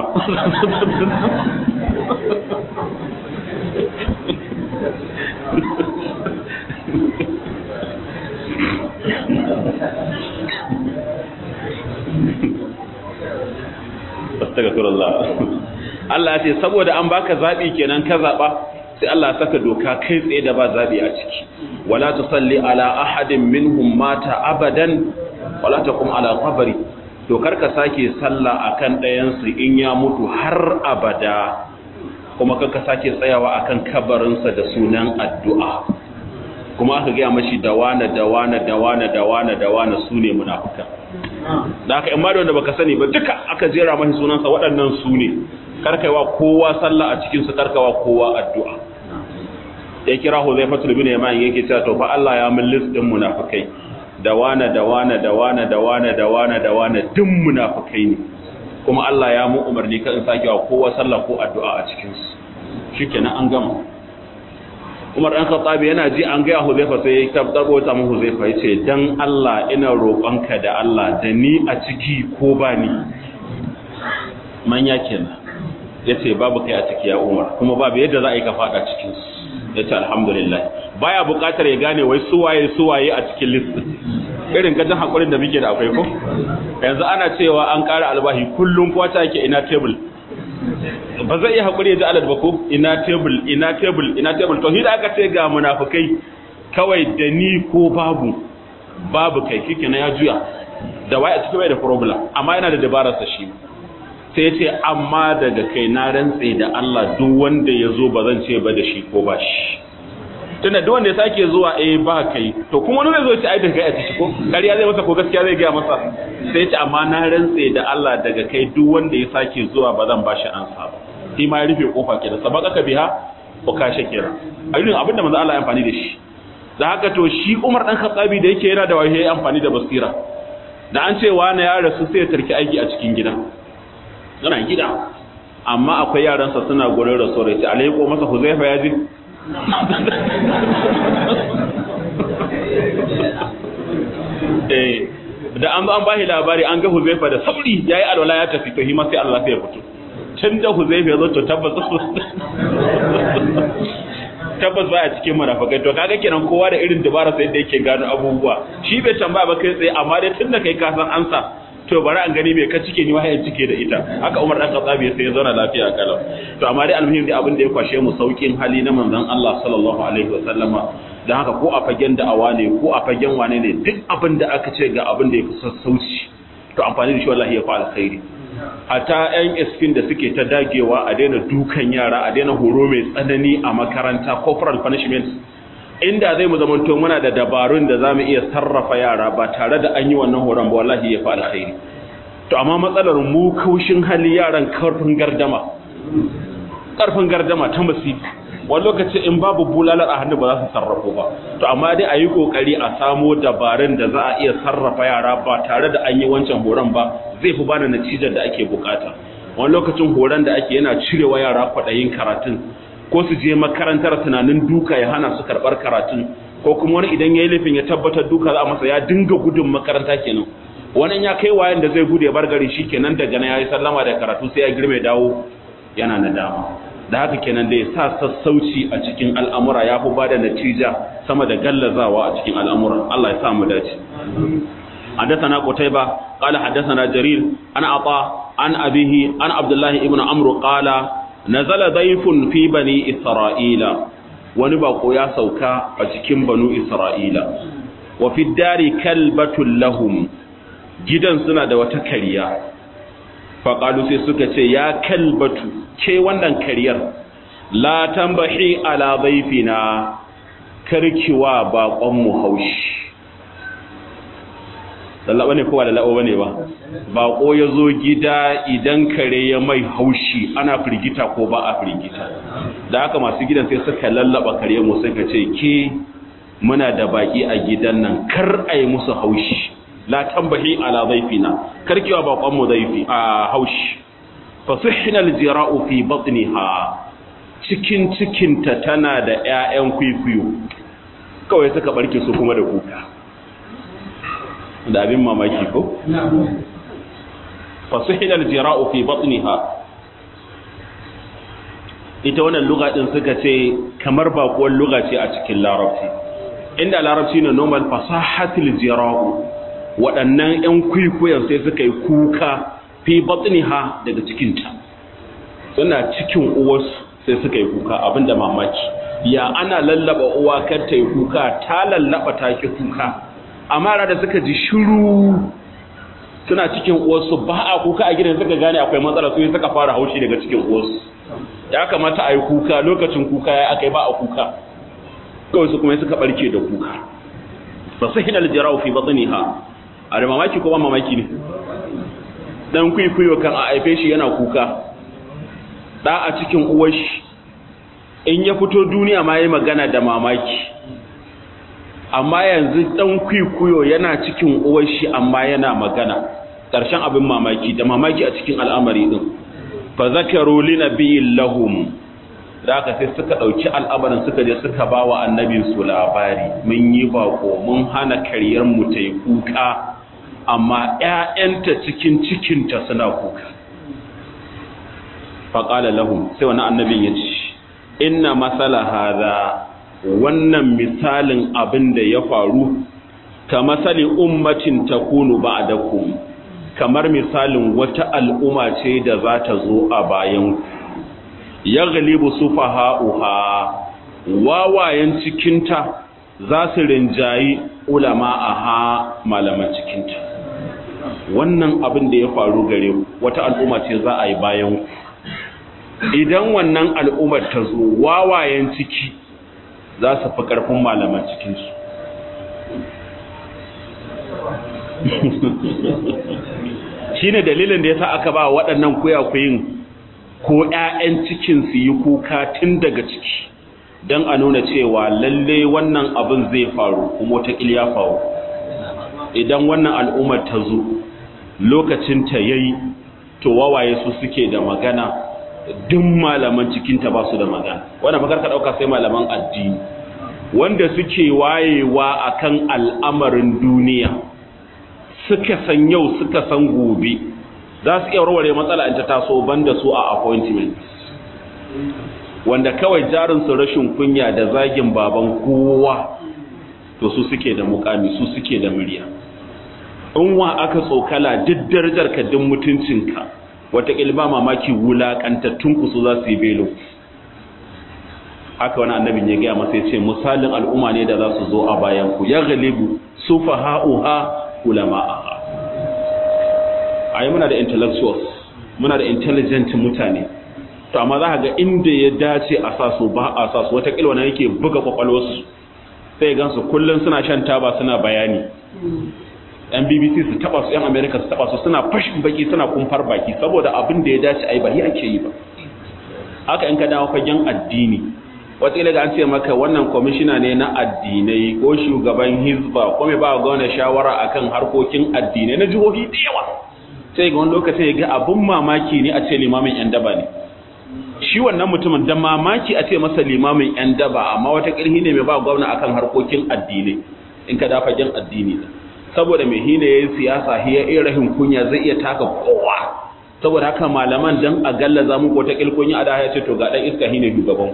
Speaker 1: astaghfirullah Allah ya ce saboda an baka zabi kenan ka zaba sai Allah ya saka doka kai tsaye da ba zabi a ciki wala tusalli ala ahadin minhum mata abadan wala taqum ala qabri to karka sake sallah akan ɗayan su in ya mutu har abada kuma karka sake tsayawa akan kabarinsa da sunan addu'a kuma aka gaya mashi dawana dawana dawana dawana dawana su ne munafuka da aka in ma da wanda baka sani ba duka aka jera mashi sunansa waɗannan su ne karkaiwa kowa sallah a cikin su karkawa kowa addu'a ya kira Huzaifatul bin Yaman yake cewa to fa Allah ya min list din munafikai dawana dawana dawana dawana dawana dawana duk munafikai ne kuma Allah ya mu umarni kan sakewa kowa sallah ko addu'a a cikin su shikenan an gama Umar ɗan Khattabi yana ji an gaya Huzaifa sai ya tabbabo ta mu Huzaifa yace dan Allah ina roƙonka da Allah da ni a ciki ko ba ni manya kenan yace babu kai a ciki ya Umar kuma babu yadda za a yi ka fada cikin su ya ce alhamdulillah baya buƙatar ya gane wai suwaye suwaye a cikin list irin gajin haƙurin da muke da akwai ko yanzu ana cewa an ƙara albahi kullum kowa ta yake ina table ba zai iya haƙuri ya ji alad ba ko ina table ina table ina table to da aka ce ga munafukai kawai da ni ko babu babu kai kike na ya juya da wai a cikin bai da problem amma yana da dabararsa shi sai ya ce amma daga kai na rantse da Allah duk wanda ya zo ba zan ce ba da shi ko ba shi tunda duk wanda ya sake zuwa eh ba kai to kuma wani zai zo ce ai da kai a ciki ko ƙarya zai masa ko gaskiya zai gaya masa sai ya ce amma na rantse da Allah daga kai duk wanda ya sake zuwa ba zan bashi ansa ba shi ma ya rufe kofa kenan sabaka ka biha ko ka shakira ayyukan abinda manzo Allah ya amfani da shi da haka to shi Umar dan Khattabi da yake yana da wahayi amfani da basira da an ce wani ya rasu sai ya tarki aiki a cikin gida yana gida amma akwai yaransa suna gurin rasuwar ya ce alaiko masa huzaifa ya ji da an zo an bashi labari an ga huzaifa da sauri ya yi alwala ya tafi to hima sai Allah sai ya fito tun da huzaifa ya zo to tabbas tabbas baya cikin munafikai to kaga kenan kowa da irin dabara sai da yake gano abubuwa shi bai tambaya ba kai tsaye amma dai tun da kai ka san ansa to bari an gani me ka cike ni wahayin cike da ita haka Umar dan Khattabi sai ya zauna lafiya kalau to amma dai almuhim da abin da ya kwashe mu saukin hali na manzon Allah sallallahu alaihi wasallama dan haka ko a fagen da'awa ne ko a fagen wane ne duk abin da aka ce ga abin da ya fi sassauci to amfani da shi wallahi ya fi alkhairi hata yan isfin da suke ta dagewa a daina dukan yara a daina horo mai tsanani a makaranta corporal punishment inda zai mu zamanto muna da dabarun da za mu iya sarrafa yara ba tare da an yi wannan horon ba wallahi ya fi alkhairi to amma matsalar mu kaushin hali yaran karfin gardama karfin gardama ta masifi wani lokaci in babu bulalar a hannu ba za su sarrafo ba to amma dai a yi kokari a samo dabarun da za a iya sarrafa yara ba tare da an yi wancan horon ba zai fi bada natijar da ake bukata wani lokacin horon da ake yana cirewa yara kwaɗayin karatun ko su je makarantar tunanin duka ya hana su karɓar karatun ko kuma wani idan ya yi laifin ya tabbatar duka za a masa ya dinga gudun makaranta kenan wani ya kai wayan da zai gudu ya bar gari shi kenan daga na ya yi sallama da karatu sai ya girme dawo yana nadama da haka kenan da ya sa sassauci a cikin al'amura ya fi ba da natija sama da gallazawa a cikin al'amura Allah ya sa mu dace حدثنا قتيبة قال حدثنا جرير عن عطاء عن أبيه عن عبد الله ابن عمرو قال نزل ضيف في بني إسرائيل ونبقوا يا سوكا أتكم بنو إسرائيل وفي الدار كلبة لهم جدا سنة وتكريا فقالوا سيسوكا يا كلبة كي وندن كرير لا تنبحي على ضيفنا كركوا باقم هوش lallaba ne kowa da la'o ne ba bako ya zo gida idan kare ya mai haushi ana firgita ko ba a firgita da haka masu gidan sai suka lallaba kare mu suka ce ke muna da baki a gidan nan kar a yi musu haushi la tambahi ala zaifina kar kiwa bakon mu zaifi a haushi fasihna aljira'u fi batniha cikin cikinta tana da ƴaƴan kwikwiyo kawai suka barke su kuma da kuka da abin mamaki ko? fasuhilar jira'u fi batniha ita wannan luga din suka ce kamar bakuwar luga ce a cikin larabci inda larabci ne normal fasahatul jira'u waɗannan 'yan kwikwiyon sai suka yi kuka fi batniha daga cikinta suna cikin uwarsu sai suka yi kuka abinda mamaki ya ana lallaba uwa kar ta yi kuka ta lallaba ta ki kuka amma da suka ji shiru suna cikin uwarsu ba a kuka a gidan suka gane akwai matsala su suka fara haushi daga cikin uwarsu ya kamata a yi kuka lokacin kuka ya aka yi ba a kuka kawai su kuma suka barke da kuka ba su hinal jirau fi batniha a da mamaki ko ba mamaki ne dan kwikwiyo kan a haife shi yana kuka da a cikin uwar shi in ya fito duniya ma yi magana da mamaki amma yanzu dan kwikwiyo yana cikin uwar shi amma yana magana ƙarshen abin mamaki da mamaki a cikin al'amari din fa zakaru li nabiyyin lahum da aka sai suka dauki al'amarin suka je suka bawa annabin su labari mun yi bako mun hana karyar mu ta yi kuka amma ƴaƴanta cikin cikinta suna kuka fa qala lahum sai wani annabin ya ce inna masala hadha wannan misalin abin da ya faru ka masali ummatin takunu ba'dakum kamar misalin wata al'umma ce da za ta zo a bayan yaghlibu sufaha'uha wawayen cikinta za su rinjayi ulama aha malaman cikinta wannan abin da ya faru gare wata al'umma ce za a yi bayan idan wannan al'ummar ta zo wawayen ciki za su fi ƙarfin malaman cikinsu shi ne dalilin da ya sa aka ba waɗannan kuyakuyin ko ‘ya'yan cikin su yi kuka tun daga ciki don a nuna cewa lalle wannan abin zai faru kuma wata ya faru idan wannan al'ummar ta zo lokacin ta yayi to wawaye su suke da magana duk malaman cikinta ba su da magana wanda fakar ka dauka sai malaman addini wanda suke wayewa akan al'amarin duniya suka san yau suka san gobe za su iya warware matsala in ta taso banda su a appointment wanda kawai jarin su rashin kunya da zagin baban kowa to su suke da mukami su suke da murya in wa aka tsokala duk darajar ka duk mutuncinka wataƙil ba mamaki wulaƙantattun ku su za su yi belo haka wani annabin ya gaya masa ya ce misalin al'umma ne da za su zo a bayan ku ya galibu su faha'uha ulama'aha a yi muna da intellectuals muna da intelligent mutane to amma za ga inda ya dace a sa su ba a sa su wataƙil wani yake buga kwakwalwarsu sai gansu kullum suna shan taba suna bayani yan bbc su taba su yan america su taba su suna fashin baki suna kumfar baki saboda abin da ya dace ai ba ake yi ba haka in ka dawo fagen addini wataƙila ga an ce maka wannan kwamishina ne na addinai ko shugaban hizba ko mai ba gwamna shawara akan harkokin addinai na jihohi da yawa sai ga wani lokacin ya ga abin mamaki ne a ce limamin yan daba ne shi wannan mutumin da mamaki a ce masa limamin yan daba amma wata ƙirhi ne mai ba gwamna akan harkokin addinai in ka da fagen addini saboda mai hina yayin siyasa hiya iya rahin kunya zai iya taka kowa saboda haka malaman dan a gallaza mu ko ta kilkunya a da ya ce to ga dan iska hine shugaban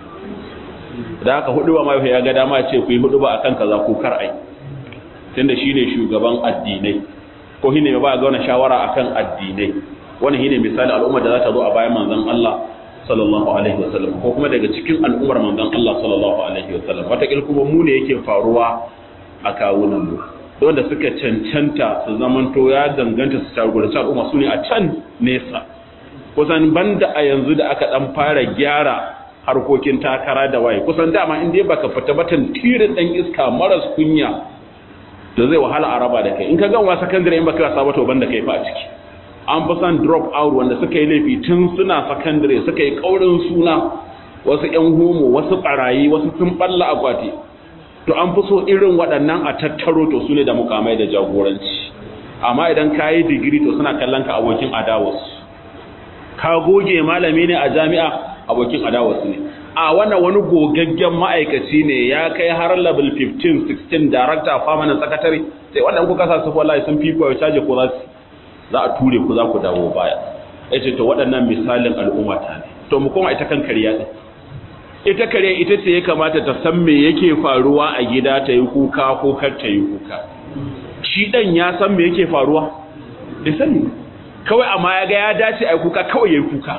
Speaker 1: da haka hudu ba mai ya ga dama ce ku yi hudu ba akan kaza ko kar ai tunda shine shugaban addinai ko hine mai ba ga wani shawara akan addinai wannan hine misali al'umma da za ta zo a bayan manzon Allah sallallahu alaihi wasallam ko kuma daga cikin al'ummar manzon Allah sallallahu alaihi wasallam wata kuma mu ne yake faruwa a kawunan mu wanda suka cancanta su zamanto ya danganta su jagoranci al'umma su ne a can nesa kusan banda a yanzu da aka dan fara gyara harkokin takara da waye kusan dama inda baka fita batan tirin dan iska maras kunya da zai wahala a raba da kai in ka ganwa sakandare in baka wasa ba to banda kai fa a ciki an fi san drop out wanda suka yi laifi tun suna sakandare suka yi kaurin suna wasu yan homo wasu barayi wasu sun balla akwati to an fi so irin waɗannan a tattaro to su ne da mukamai da jagoranci amma idan ka yi digiri to suna kallon ka abokin adawas ka goge malami ne a jami'a abokin adawas ne a wannan wani gogaggen ma'aikaci ne ya kai har level 15 16 director permanent secretary sai wannan kuka sa su wallahi sun fi kuwa caje ko za za a ture ku za ku dawo baya yace to waɗannan misalin al'umma ta ne to mu koma ita kan kariya din ita kare ita ce ya kamata ta san me yake faruwa a gida ta yi kuka ko kar ta yi kuka shi dan ya san me yake faruwa da sani kawai amma ya ga ya dace a yi kuka kawai ya yi kuka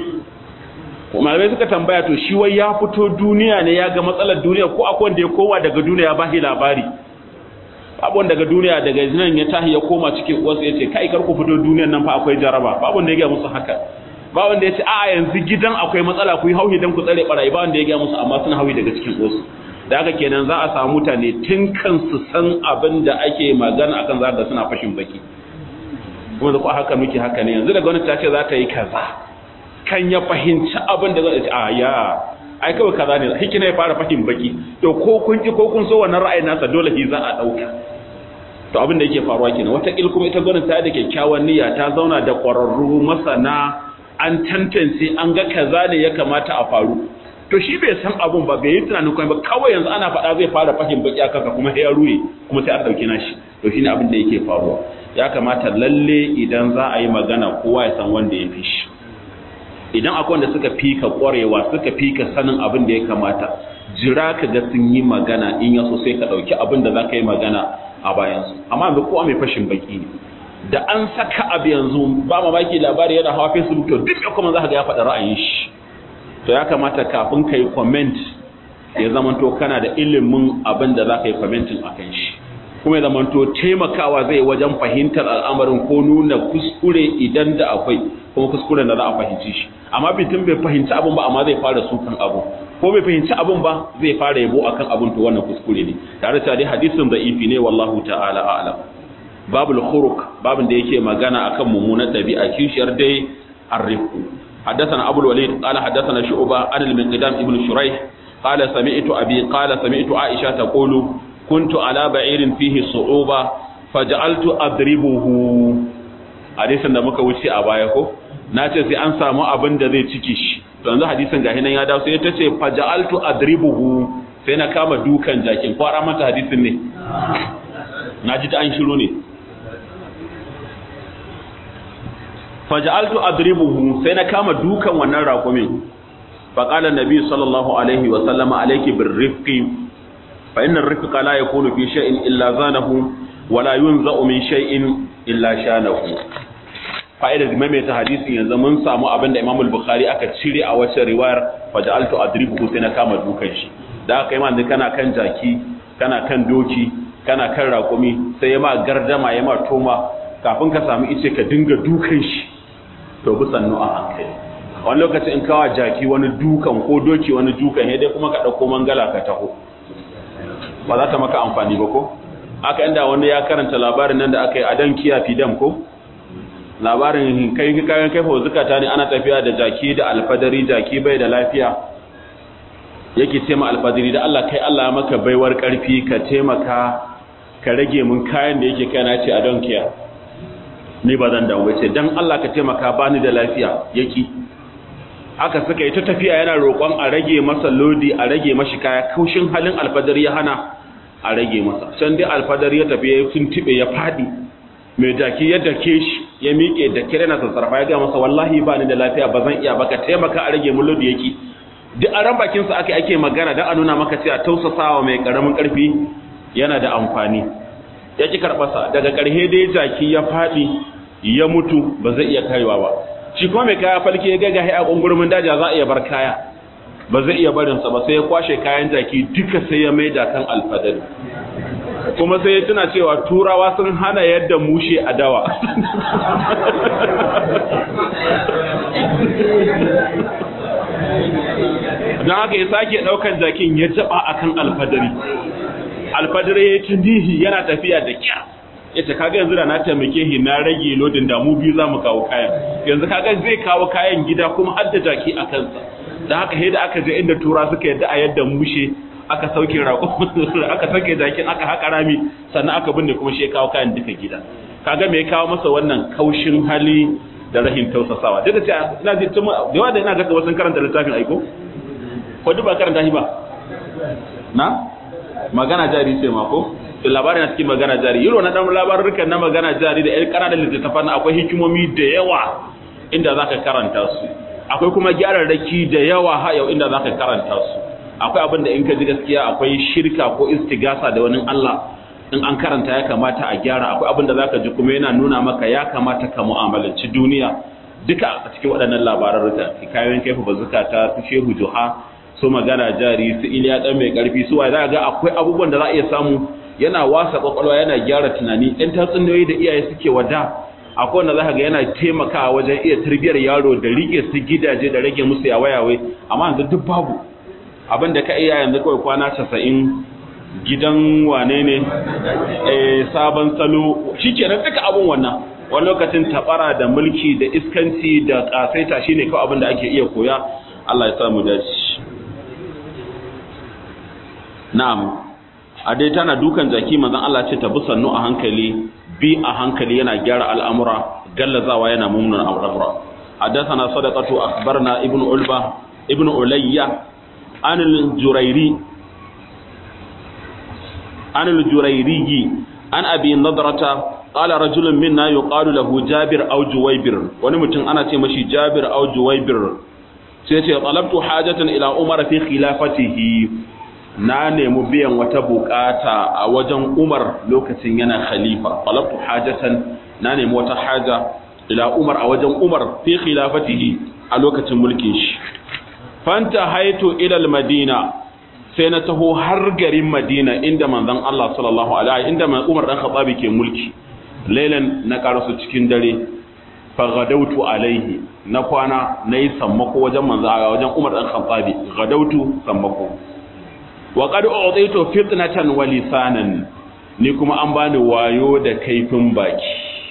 Speaker 1: malamai suka tambaya to shi wai ya fito duniya ne ya ga matsalar duniya ko akwai wanda ya koma daga duniya ba shi labari babu wanda daga duniya daga nan ya tahi ya koma cikin uwarsa ya ce kai kar ku fito duniyan nan fa akwai jaraba babu wanda ya ga musu haka ba wanda ya ce a yanzu gidan akwai matsala ku yi hauhi don ku tsare barayi ba wanda ya gaya musu amma suna hauhi daga cikin wasu da haka kenan za a samu mutane tun kansu san abin da ake magana akan za da suna fashin baki kuma da ku haka muke haka ne yanzu da gwamnati ta ce za ta yi kaza kan ya fahimci abin da zai ce a ya ai kawai kaza ne hikina ya fara fahim baki to ko kun ki ko kun so wannan ra'ayin nasa dole shi za a dauka to abin da yake faruwa kenan wata kil kuma ita gwamnati ta da kyakkyawan niyya ta zauna da ƙwararru masana an tantance an ga kaza ne ya kamata a faru to shi bai san abun ba bai yi tunanin kuma ba kawai yanzu ana faɗa zai fara fahim baki a kanka kuma ya ruye kuma sai a ɗauki nashi to shine abin da yake faruwa ya kamata lalle idan za a yi magana kowa ya san wanda ya fi shi idan akwai wanda suka fika ƙwarewa suka fika sanin abin da ya kamata jira ka ga sun yi magana in ya so sai ka ɗauki abin da za ka yi magana a bayansu amma yanzu kowa mai fashin baki ne da an saka abu yanzu ba mamaki labari yana hawa facebook to duk kuma za ka ga ya faɗa ra'ayin shi to ya kamata kafin ka yi comment ya zamanto kana da ilimin abin da za ka yi commenting a kan shi kuma ya zamanto taimakawa zai wajen fahimtar al'amarin ko nuna kuskure idan da akwai kuma kuskuren da za a fahimci shi amma bitin bai fahimci abin ba amma zai fara sukan abu ko bai fahimci abin ba zai fara yabo akan abin to wannan kuskure ne tare da dai hadisin da'ifi ne wallahu ta'ala a'lam babul khuruq babin da yake magana akan mummunan dabi'a kishiyar dai arrifu حدثنا أبو الوليد قال حدثنا شعبة عن المقدام ابن شريح قال سمعت أبي قال سمعت عائشة تقول كنت على بعير فيه صعوبة فجعلت أضربه hadisin da muka wuce a baya ko na ce sai an samu abin da zai ciki shi to yanzu hadisin gahi nan ya dawo sai ta ce faja'altu adribuhu sai na kama dukan jakin ko ara mata hadisin ne na ji ta an shiru ne faja'altu adribuhu sai na kama dukan wannan raƙumin faqala nabi sallallahu alaihi wa sallama alayki birrifqi fa inna ar-rifqa la yakunu fi shay'in illa zanahu wa la yunza'u min shay'in illa shanahu fa'idar maimaita hadisin yanzu mun samu abin da Imam al-Bukhari aka cire a wacce riwayar faja'altu adribuhu sai na kama dukan shi da aka yi ma kana kan jaki kana kan doki kana kan raƙumi sai ya ma gardama ya ma toma kafin ka samu ice ka dinga dukan shi to bi sannu a hankali wani lokaci in kawa jaki wani dukan ko doki wani dukan ya dai kuma ka ɗauko mangala ka taho ba za ta maka amfani ba ko aka inda wani ya karanta labarin nan da aka yi a dan kiya fidam ko labarin kai kayan kaifa zukata ne ana tafiya da jaki da alfadari jaki bai da lafiya yake ce ma alfadari da Allah kai Allah maka baiwar karfi ka taimaka ka rage mun kayan da yake kai na ce a don kiya ni ba zan dawo ce dan Allah ka taimaka bani da lafiya yaki aka suka yi ta tafiya yana roƙon a rage masa lodi a rage mashi kaya kaushin halin alfadari ya hana a rage masa can dai alfadari ya tafi ya tuntube ya fadi mai jaki ya dake shi ya miƙe da kire na sassarfa ya ga masa wallahi ba ni da lafiya ba zan iya ba ka taimaka a rage mun lodi yake duk a ran bakin sa ake ake magana dan a nuna maka cewa tausasawa mai karamin karfi yana da amfani ya ki karɓasa daga ƙarhe dai jaki ya faɗi ya mutu ba zai iya karewa ba shi kuma mai kaya falke ya gaga a ƙungurmin daja za a iya bar kaya ba zai iya barinsa ba sai ya kwashe kayan jaki duka sai ya maida kan alfadari kuma sai ya tuna cewa turawa sun hana yadda mushe a dawa don haka ya sake ɗaukan jakin ya jaba akan alfadari alfadari ya tundihi yana tafiya da kyar yace kaga yanzu da na taimake shi na rage lodin da mu biyu zamu kawo kayan yanzu kaga zai kawo kayan gida kuma har da jaki a kansa dan haka sai da aka je inda tura suka yadda a yadda mushe aka sauke rako aka sauke jakin aka haka rami sannan aka binne kuma shi ya kawo kayan duka gida kaga me ya kawo masa wannan kaushin hali da rahin tausasawa duk da cewa ina ji tun da yawa da ina ga wasu karanta littafin aiko ko duk ba karanta shi ba na magana jari sai ma ko to labarin na cikin magana jari yiro na dan labarukan na magana jari da ƴan ƙananan littattafan akwai hikimomi da yawa inda zaka karanta su akwai kuma gyararraki da yawa ha yau inda zaka karanta su akwai abin da in ka ji gaskiya akwai shirka ko istigasa da wani Allah in an karanta ya kamata a gyara akwai abin da zaka ji kuma yana nuna maka ya kamata ka mu'amalanci duniya duka a cikin waɗannan labarurruka hikayoyin kaifu bazukata su shehu juha su magana jari su iliya dan mai karfi su wai za ga akwai abubuwan da za a iya samu yana wasa kwakwalwa yana gyara tunani ɗan tatsuniyoyi da iyaye suke wada akwai wanda za ga yana taimakawa wajen iya tarbiyyar yaro da rike su gidaje da rage musu yawayawe amma yanzu duk babu abin da ka iya yanzu kawai kwana casa'in gidan wane ne sabon salo shi kenan duka abin wannan wani lokacin tabara da mulki da iskanci da kasaita shine kawai abin da ake iya koya Allah ya samu dace na'am a dai tana dukan jaki manzon Allah ce ta bi sannu a hankali bi a hankali yana gyara al'amura gallazawa yana mummun al'amura حدثنا صدقة أخبرنا ابن علبة ابن عليا عن الجريري عن الجريري عن أبي نضرة قال رجل منا يقال له جابر أو جويبر ونمتن أنا تمشي جابر أو جويبر سيتي طلبت حاجة إلى عمر في خلافته na nemi biyan wata bukata a wajen Umar lokacin yana khalifa talabtu hajatan na nemi wata haja ila Umar a wajen Umar fi khilafatihi a lokacin mulkin shi fanta haitu ila madina sai na taho har garin Madina inda manzon Allah sallallahu alaihi inda Umar dan Khattabi ke mulki lailan na karasu cikin dare fagadautu alaihi na kwana na yi sammako wajen manzo a wajen Umar dan Khattabi gadautu sammako wa qad u'titu fitnatan wa lisanan ni kuma an bani wayo da kaifin baki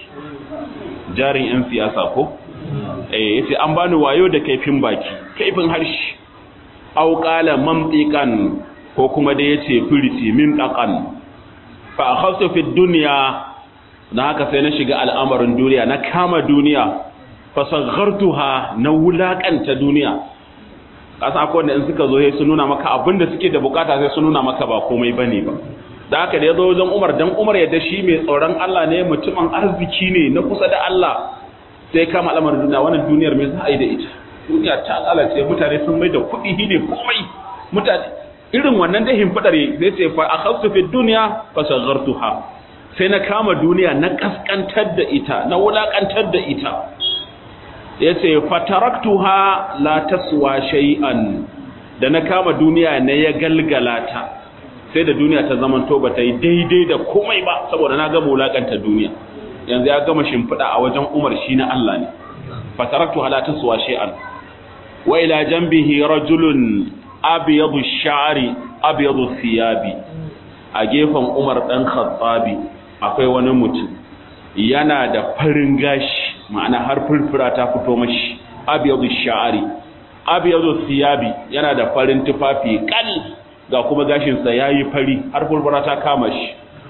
Speaker 1: jarin yan siyasa ko eh yace an bani wayo da kaifin baki kaifin harshe aw qala mamtiqan ko kuma da yace firiti min daqan fa akhadtu fi dunya na haka sai na shiga al'amarin duniya na kama duniya fasaghartuha na wulakanta duniya kasa akwai wanda in suka zo sai su nuna maka abin da suke da bukata sai su nuna maka ba komai bane ba da haka da ya zo wajen Umar dan Umar ya shi mai tsoron Allah ne mutumin arziki ne na kusa da Allah sai kama al'amarin duniya wannan duniyar me za a yi da ita duniya ta lalace mutane sun mai da kuɗi ne komai mutane irin wannan da himfadare sai ce fa akhadtu fi dunya fasaghartuha sai na kama duniya na kaskantar da ita na wulakantar da ita ya ce fataraktuha la taswa shay'an da na kama duniya na ya galgala ta sai da duniya ta zaman to bata yi daidai da komai ba saboda na gama wulakanta duniya yanzu ya gama shimfiɗa a wajen umar shi na Allah ne fataraktuha la taswa shay'an wa ila janbihi rajulun abyadu sha'ri abyadu thiyabi a gefen umar dan khattabi akwai wani mutum yana da farin gashi ma'ana har furfura ta fito mashi abiyadu sha'ari abiyadu siyabi yana da farin tufafi kal ga kuma gashinsa yayi fari har furfura ta kama shi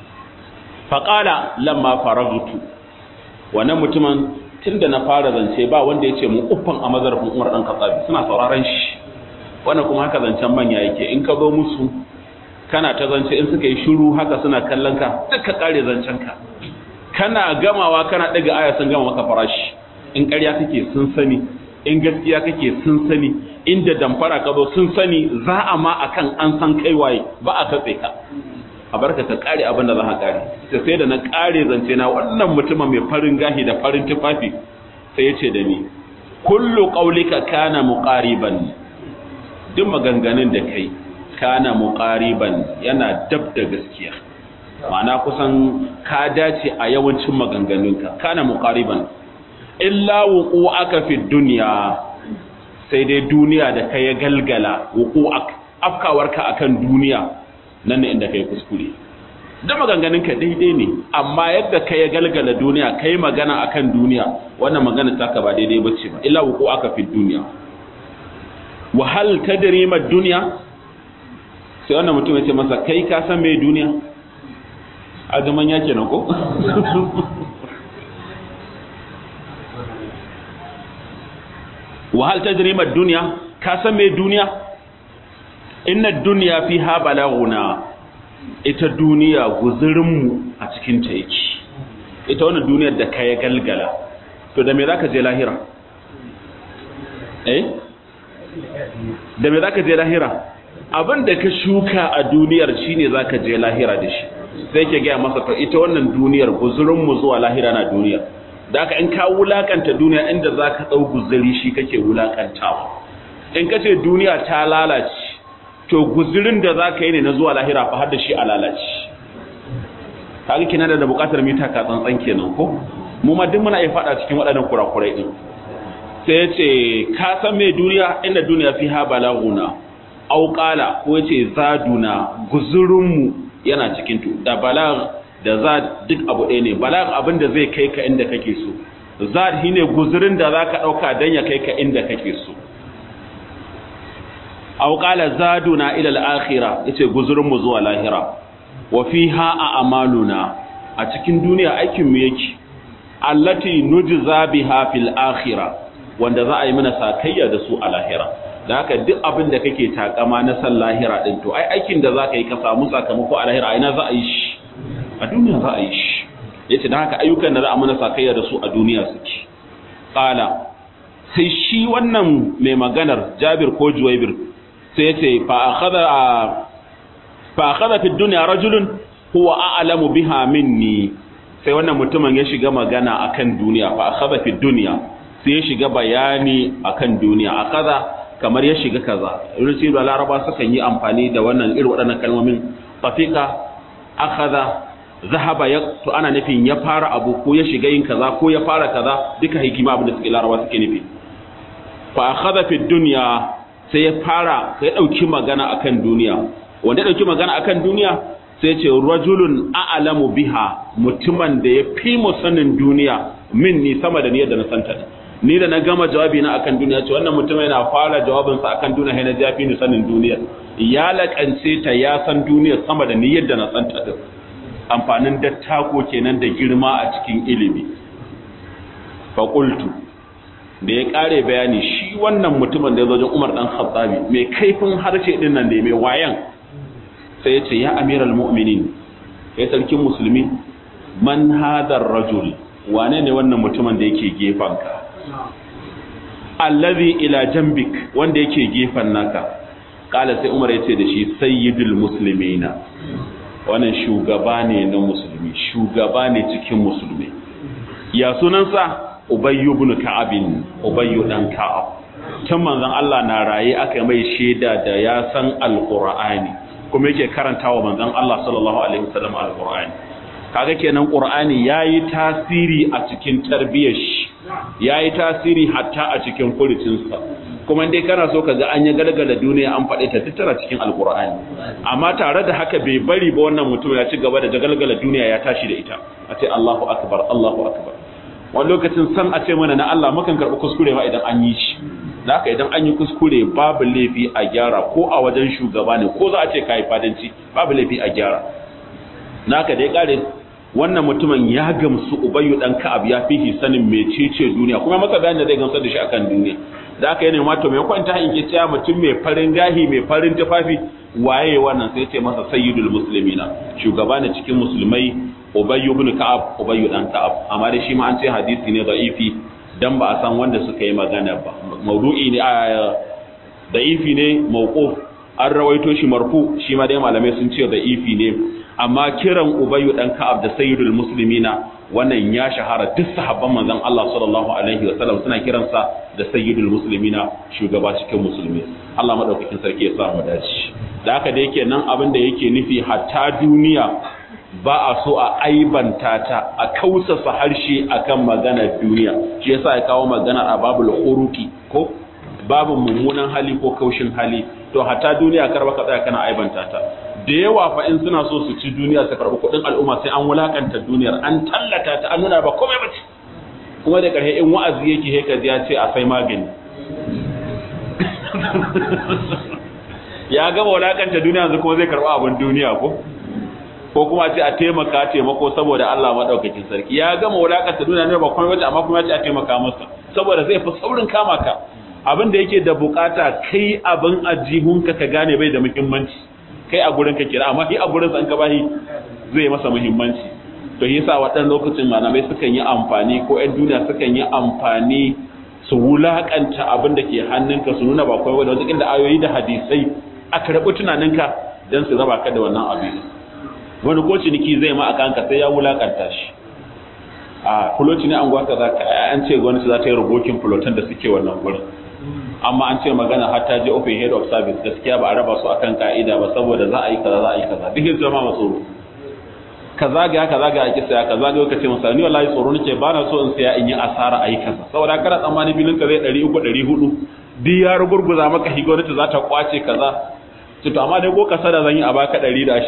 Speaker 1: faqala lamma faragutu wannan mutumin tunda na fara zance ba wanda yace mu uffan a mazarfin Umar dan Khattabi suna sauraron shi wannan kuma haka zancen manya yake in ka zo musu kana ta zance in suka yi shiru haka suna kallon ka duka kare zancen ka kana gamawa kana daga aya sun gama maka farashi in ƙarya kake sun sani in gaskiya kake sun sani inda damfara ka zo sun sani za a ma akan an san kai waye ba a katse ka a barka ka kare abin da za ka kare sai sai da na kare zance na wannan mutumin mai farin gahi da farin tufafi sai ya ce da ni kullu qaulika kana muqariban duk maganganun da kai kana muqariban yana dab da gaskiya ma'ana kusan ka dace a yawancin maganganunka kana muqariban illa wuqu'aka fi dunya sai dai duniya da kai galgala wuqu'ak afkawarka akan duniya nan ne inda kai kuskure da maganganunka daidai ne amma yadda kai galgala duniya kai magana akan duniya wannan magana taka ba daidai bace ba illa wuqu'aka fi dunya wa hal tadri ma dunya sai wannan mutum ya ce masa kai ka san me duniya a gaman yake na ko? wahal ta jirimar duniya ka san mai duniya inna duniya fi ha balaguna ita duniya guzurinmu a cikin ta yake ita wannan duniyar da ka ya galgala to da me za ka je lahira eh da me za ka je lahira abin da ka shuka a duniyar shine za ka je lahira da shi sai ke gaya masa to ita wannan duniyar guzurinmu zuwa lahira na duniya da aka in ka wulakanta duniya inda za ka ɗau guzuri shi kake wulakantawa in ka ce duniya ta lalace to guzurin da za ka yi ne na zuwa lahira fa har da shi a lalace kaga kina da buƙatar mita ka tsantsan kenan ko mu ma duk muna iya faɗa cikin waɗannan kurakurai din sai ya ce ka san me duniya inda duniya fi ha balaguna auƙala ko ya ce zaduna guzurinmu yana cikin tu da balag da zad duk abu ɗaya ne balag abin da zai kai ka inda kake so zad shine guzurin da zaka dauka dan ya kai ka inda kake so aw qala zaduna ila al-akhirah yace guzurin mu zuwa lahira wa fiha a'maluna a cikin duniya aikin mu yake allati nujza biha fil akhirah wanda za a yi mana sakayya da su a lahira da haka duk abin da kake takama na san lahira din to ai aikin da zaka yi ka samu sakamako a lahira ina za a yi shi a duniya za a yi shi yace dan haka ayyukan da za a mana sakayya da su a duniya suke qala sai shi wannan mai maganar Jabir ko Juwaybir sai yace fa akhadha fa akhadha fi dunya rajulun huwa a'lamu biha minni sai wannan mutumin ya shiga magana akan duniya fa akhadha fi dunya sai ya shiga bayani akan duniya akhadha kamar ya shiga kaza irin da laraba sukan yi amfani da wannan irin waɗannan kalmomin tafiqa akhadha zahaba ya to ana nufin ya fara abu ko ya shiga yin kaza ko ya fara kaza duka hikima abin da suke laraba suke nufi fa akhadha fi dunya sai ya fara sai ya dauki magana akan duniya wanda ya dauki magana akan duniya sai ce rajulun a'lamu biha mutumin da ya fi mu sanin duniya min ni sama da ni yadda na santa ni da na gama jawabi na akan duniya ce wannan mutum yana fara jawabin sa akan duniya sai na jafi ni sanin duniya ya lakance ta ya san duniya sama da ni yadda na santa din amfanin dattako kenan da girma a cikin ilimi fa qultu da ya kare bayani shi wannan mutumin da ya zo Umar dan Khattabi mai kaifin harshe din nan da mai wayan sai ya ce ya amiral mu'minin ya sarkin musulmi man hadar rajul wane ne wannan mutumin da yake gefanka allazi ila jambik wanda yake gefan naka kala sai umar ya ce da shi sayyidul muslimina wannan shugaba ne na musulmi shugaba ne cikin musulmi ya sunansa ubayyu ibn ka'abin ubayyu dan ka'ab can manzon Allah na raye aka mai shaida da ya san alqur'ani kuma yake karantawa manzon Allah sallallahu alaihi wasallam alqur'ani kaga kenan qur'ani yayi tasiri a cikin tarbiyyar shi yayi tasiri hatta a cikin furucinsa kuma dai kana so kaga an ya galgala duniya an faɗe ta tattara cikin alqur'ani amma tare da haka bai bari ba wannan mutum ya ci gaba da galgala duniya ya tashi da ita a ce Allahu akbar Allahu akbar wani lokacin san a ce mana na Allah mukan karɓi kuskure ma idan an yi shi da haka idan an yi kuskure babu laifi a gyara ko a wajen shugaba ne ko za a ce kayi fadanci babu laifi a gyara naka da ya kare wannan mutumin ya gamsu ubayyu dan ka'ab ya fihi sanin mecece duniya kuma masa bayanin da zai gamsar da shi akan duniya da aka yi ne mato mai kwanta in ke cewa mutum mai farin gahi mai farin tufafi waye wannan sai ce masa sayyidul muslimina shugaba ne cikin musulmai ubayyu ibn ka'ab ubayyu dan ka'ab amma dai shi ma an ce hadisi ne da'ifi dan ba a san wanda suka yi magana ba maudu'i ne da'ifi ne mauquf an rawaito shi marfu shi ma dai malamai sun ce da'ifi ne amma kiran ubayyu dan ka'ab da sayyidul muslimina wannan ya shahara duk sahabban manzon Allah sallallahu alaihi wasallam suna kiransa da sayyidul muslimina shugaba cikin musulmi Allah madaukakin sarki ya sa mu dace da haka da yake nan abin da yake nufi hatta duniya ba a so a aibanta ta a kausasa harshe akan maganar duniya shi yasa ya kawo magana a babul khuruqi ko babu mummunan hali ko kaushin hali to hatta duniya karba ka tsaya kana aibanta ta da yawa fa in suna so su ci duniya su karbi kuɗin al'umma sai an wulakanta duniyar an tallata ta an nuna ba komai ba ce kuma da ƙarshe in wa'azi yake heka ya ce a sai magani ya gama wulakanta duniya yanzu kuma zai karɓi abin duniya ko ko kuma ce a taimaka taimako saboda Allah madaukakin sarki ya gama wulakanta duniya ne ba komai ba amma kuma ya ce a taimaka masa saboda zai fi saurin kama ka abin da yake da bukata kai abin ajihunka ka gane bai da muhimmanci kai a gurin ka kira amma shi a gurin sa an ka bashi zai masa muhimmanci to yasa waɗannan lokacin malamai sukan yi amfani ko ƴan duniya sukan yi amfani su wulakanta abin da ke hannunka su nuna ba kawai wanda inda ayoyi da hadisai a karɓi tunaninka don su raba ka da wannan abin wani ko ciniki zai ma a kanka sai ya wulakanta shi a fuloci ne an gwata za ka an ce gwamnati za ta yi rubokin fulotan da suke wannan gurin amma an ce magana har ta je open head of service gaskiya ba a raba su akan ka'ida ba saboda za a yi kaza za a yi kaza duk yin zama matsoro ka zagaya ka zagaya ki saya ka zagaya ka ce masa ni wallahi tsoro nake ba na so in saya in yi asara a yi kaza saboda kana tsammani bilin ka zai 300 400 duk ya rugurguza maka hi gwamnati za ta kwace kaza to to amma dai ko ka sada zan yi a baka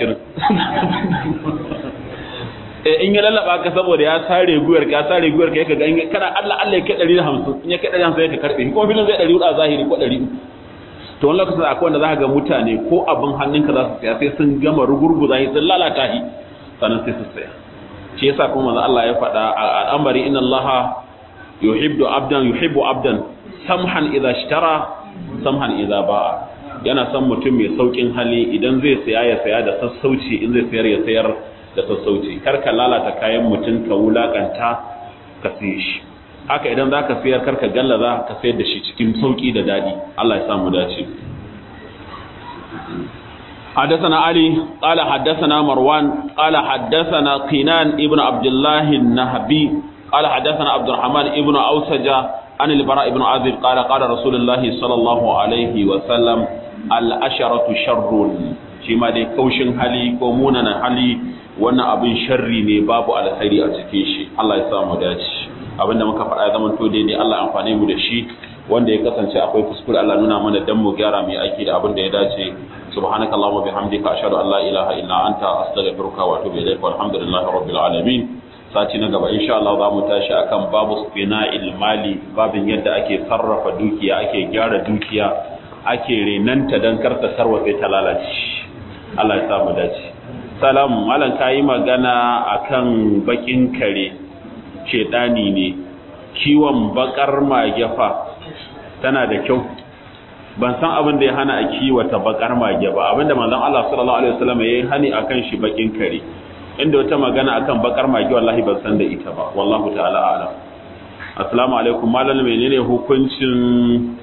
Speaker 1: 120 eh in ya lallaba ka saboda ya sare guyar ka sare guyar ka ga kana Allah Allah ya kai 150 in ya kai 150 ka karbe ko bilin zai 400 a zahiri ko 300 to wani lokacin akwai wanda za ka ga mutane ko abin hannunka za su saya sai sun gama rugurguza shi sun lalata shi sannan sai su saya shi yasa kuma manzo Allah ya faɗa a al'amari inna Allah yuhibbu abdan yuhibbu abdan samhan idza ishtara samhan idza ba'a yana son mutum mai saukin hali idan zai saya ya saya da sassauci in zai sayar ya sayar da sassauci kar ka lalata kayan mutum ka wulakanta ka siye shi haka idan za ka sayar kar ka gallaza ka sayar da shi cikin sauki da daɗi Allah ya sa mu dace حدثنا علي قال حدثنا مروان قال حدثنا قنان ابن عبد الله النهبي قال حدثنا عبد الرحمن ابن أوسجة عن البراء بن عازب قال قال رسول الله صلى الله عليه وسلم الأشرة شر شما دي كوشن حالي كومونا حالي وانا أبن شري ne babu alkhairi a cikin shi Allah ya sa mu dace abinda muka faɗa ya zama to dai Allah amfane mu da shi wanda ya kasance akwai kuskure Allah nuna mana dan mu gyara mu aiki da abin da ya dace subhanaka allahumma bihamdika ashhadu an la ilaha illa anta astaghfiruka wa atubu ilaik walhamdulillahi rabbil alamin sati na gaba insha Allah za mu tashi akan babu fina'il mali babin yadda ake sarrafa dukiya ake gyara dukiya ake renanta dan karta sarwafe ta lalace Allah ya sa mu dace salam malam kayi magana akan bakin kare shedani ne kiwon bakar magefa tana da kyau ban san abin da ya hana a kiwata bakar mage ba abinda manzon Allah sallallahu alaihi wasallam yayi hani akan shi bakin kare inda wata magana akan bakar mage wallahi ban san da ita ba wallahu ta'ala a'lam assalamu alaikum malam menene hukuncin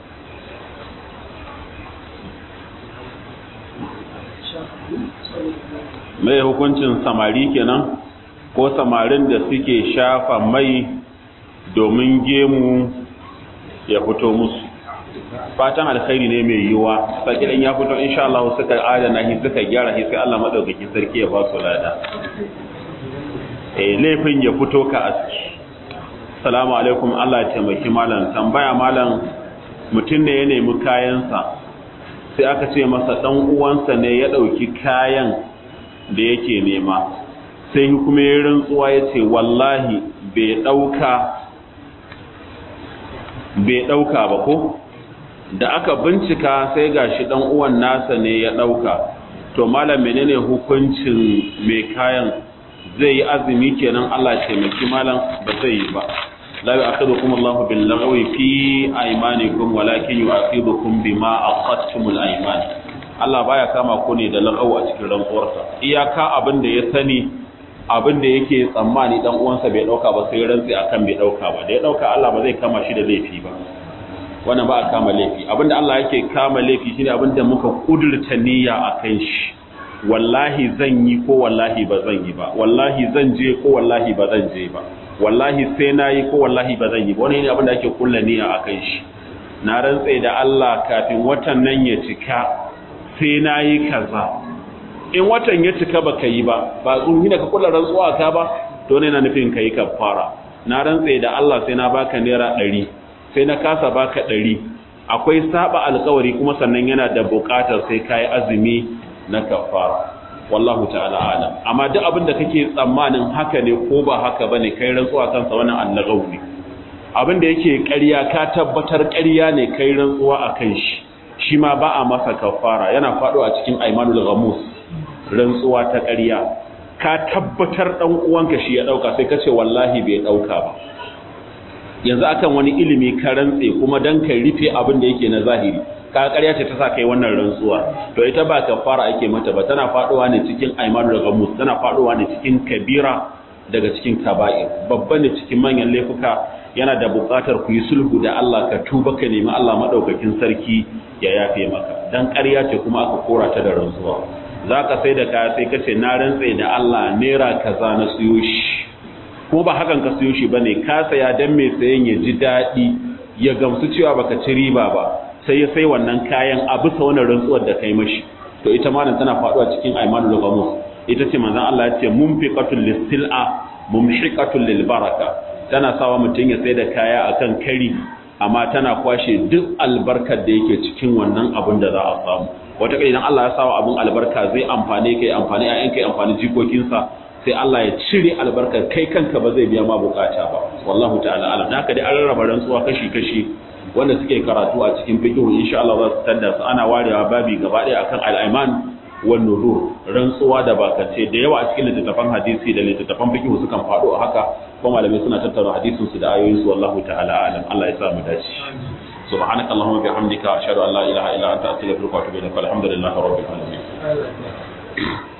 Speaker 1: mai hukuncin samari kenan ko samarin da suke shafa mai domin gemu ya fito musu fatan alkhairi ne mai yiwuwa sai idan ya fito insha Allah suka adana shi suka gyara shi sai Allah madaukakin sarki ya ba su lada eh laifin ya fito ka aski assalamu alaikum Allah ya taimaki malam tambaya malam mutum ne ya nemi kayansa sai aka ce masa dan uwansa ne ya dauki kayan da yake nema sai kuma ya rantsuwa ya ce wallahi bai dauka bai ɗauka ba ko da aka bincika sai gashi ɗan uwan nasa ne ya ɗauka to malam menene hukuncin mai kayan zai yi azumi kenan Allah taimaki malam ba zai yi ba la yu'akhidukum Allahu bil lagwi fi aymanikum walakin yu'akhidukum bima aqadtumul ayman Allah baya kama ku ne da lagaw a cikin rantsuwarsa iyaka abin da ya sani abin da yake tsammani dan uwansa bai dauka ba sai rantsi akan bai dauka ba da ya dauka Allah ba zai kama shi da laifi ba wannan ba a kama laifi abinda Allah yake kama laifi shine abinda muka kudurta niyya akan shi wallahi zan yi ko wallahi ba zan yi ba wallahi zan je ko wallahi ba zan je ba wallahi sai na yi ko wallahi ba zan yi ba wannan ne abinda ake kulla niyya akan shi na rantse da Allah kafin watan nan ya cika sai na yi kaza in watan ya cika baka yi ba ba tsunhi da ka kula rantsuwa ka ba to ne na nufin kai kafara na rantse da Allah sai na baka naira 100 sai na kasa baka 100 akwai saba alƙawari kuma sannan yana da buƙatar sai kai azumi na kafara wallahu ta'ala alam amma duk abin da kake tsammanin haka ne ko ba haka bane kai rantsuwa kansa wannan annagau ne abin da yake ƙarya ka tabbatar ƙarya ne kai rantsuwa akan shi shi ma ba a masa kafara yana faɗo a cikin aimanul ghamus rantsuwa ta ƙarya ka tabbatar ɗan uwanka shi ya ɗauka sai ka ce wallahi bai ɗauka ba yanzu akan wani ilimi ka rantse kuma dan ka rufe abin da yake na zahiri ka ƙarya ce ta sa kai wannan rantsuwa to ita ba kafara ake mata ba tana faɗowa ne cikin aimanul ghamus tana faɗowa ne cikin kabira daga cikin kaba'ir babba ne cikin manyan laifuka yana da buƙatar ku yi sulhu da Allah ka tuba ka nemi Allah madaukakin sarki ya yafe maka dan ƙarya ce kuma aka kora ta da rantsuwa za ka sai da kaya sai ka ce na rantse da Allah naira kaza na siyo shi ko ba hakan ka siyo shi bane ka saya dan mai sayen ya ji daɗi ya gamsu cewa baka ci riba ba sai ya sai wannan kayan a bisa wannan rantsuwar da kai mashi to ita ma nan tana faɗuwa cikin aimanul gamus ita ce manzon Allah ya ce munfiqatul lisil'a mumhiqatul lil baraka tana sawa mutum ya sai da kaya akan kari amma tana kwashe duk albarkar da yake cikin wannan abin da za a samu wata kai idan Allah ya sawa abin albarka zai amfane kai amfani a yankai amfani jikokinsa sai Allah ya cire albarkar kai kanka ba zai biya ma bukata ba wallahu ta'ala alam da haka dai an rarraba rantsuwa kashi kashi wanda suke karatu a cikin fiqh insha Allah za su tanda su ana warewa babi gaba ɗaya akan al-aiman wan nudur rantsuwa da bakance da yawa a cikin littattafan hadisi da littattafan fiqh sukan faɗo a haka kuma malamai suna tattauna hadisin su da ayoyin su wallahu ta'ala alam Allah ya sa mu dace سبحانك اللهم وبحمدك أشهد أن لا إله إلا أنت أستغفرك وأتوب إليك والحمد لله رب العالمين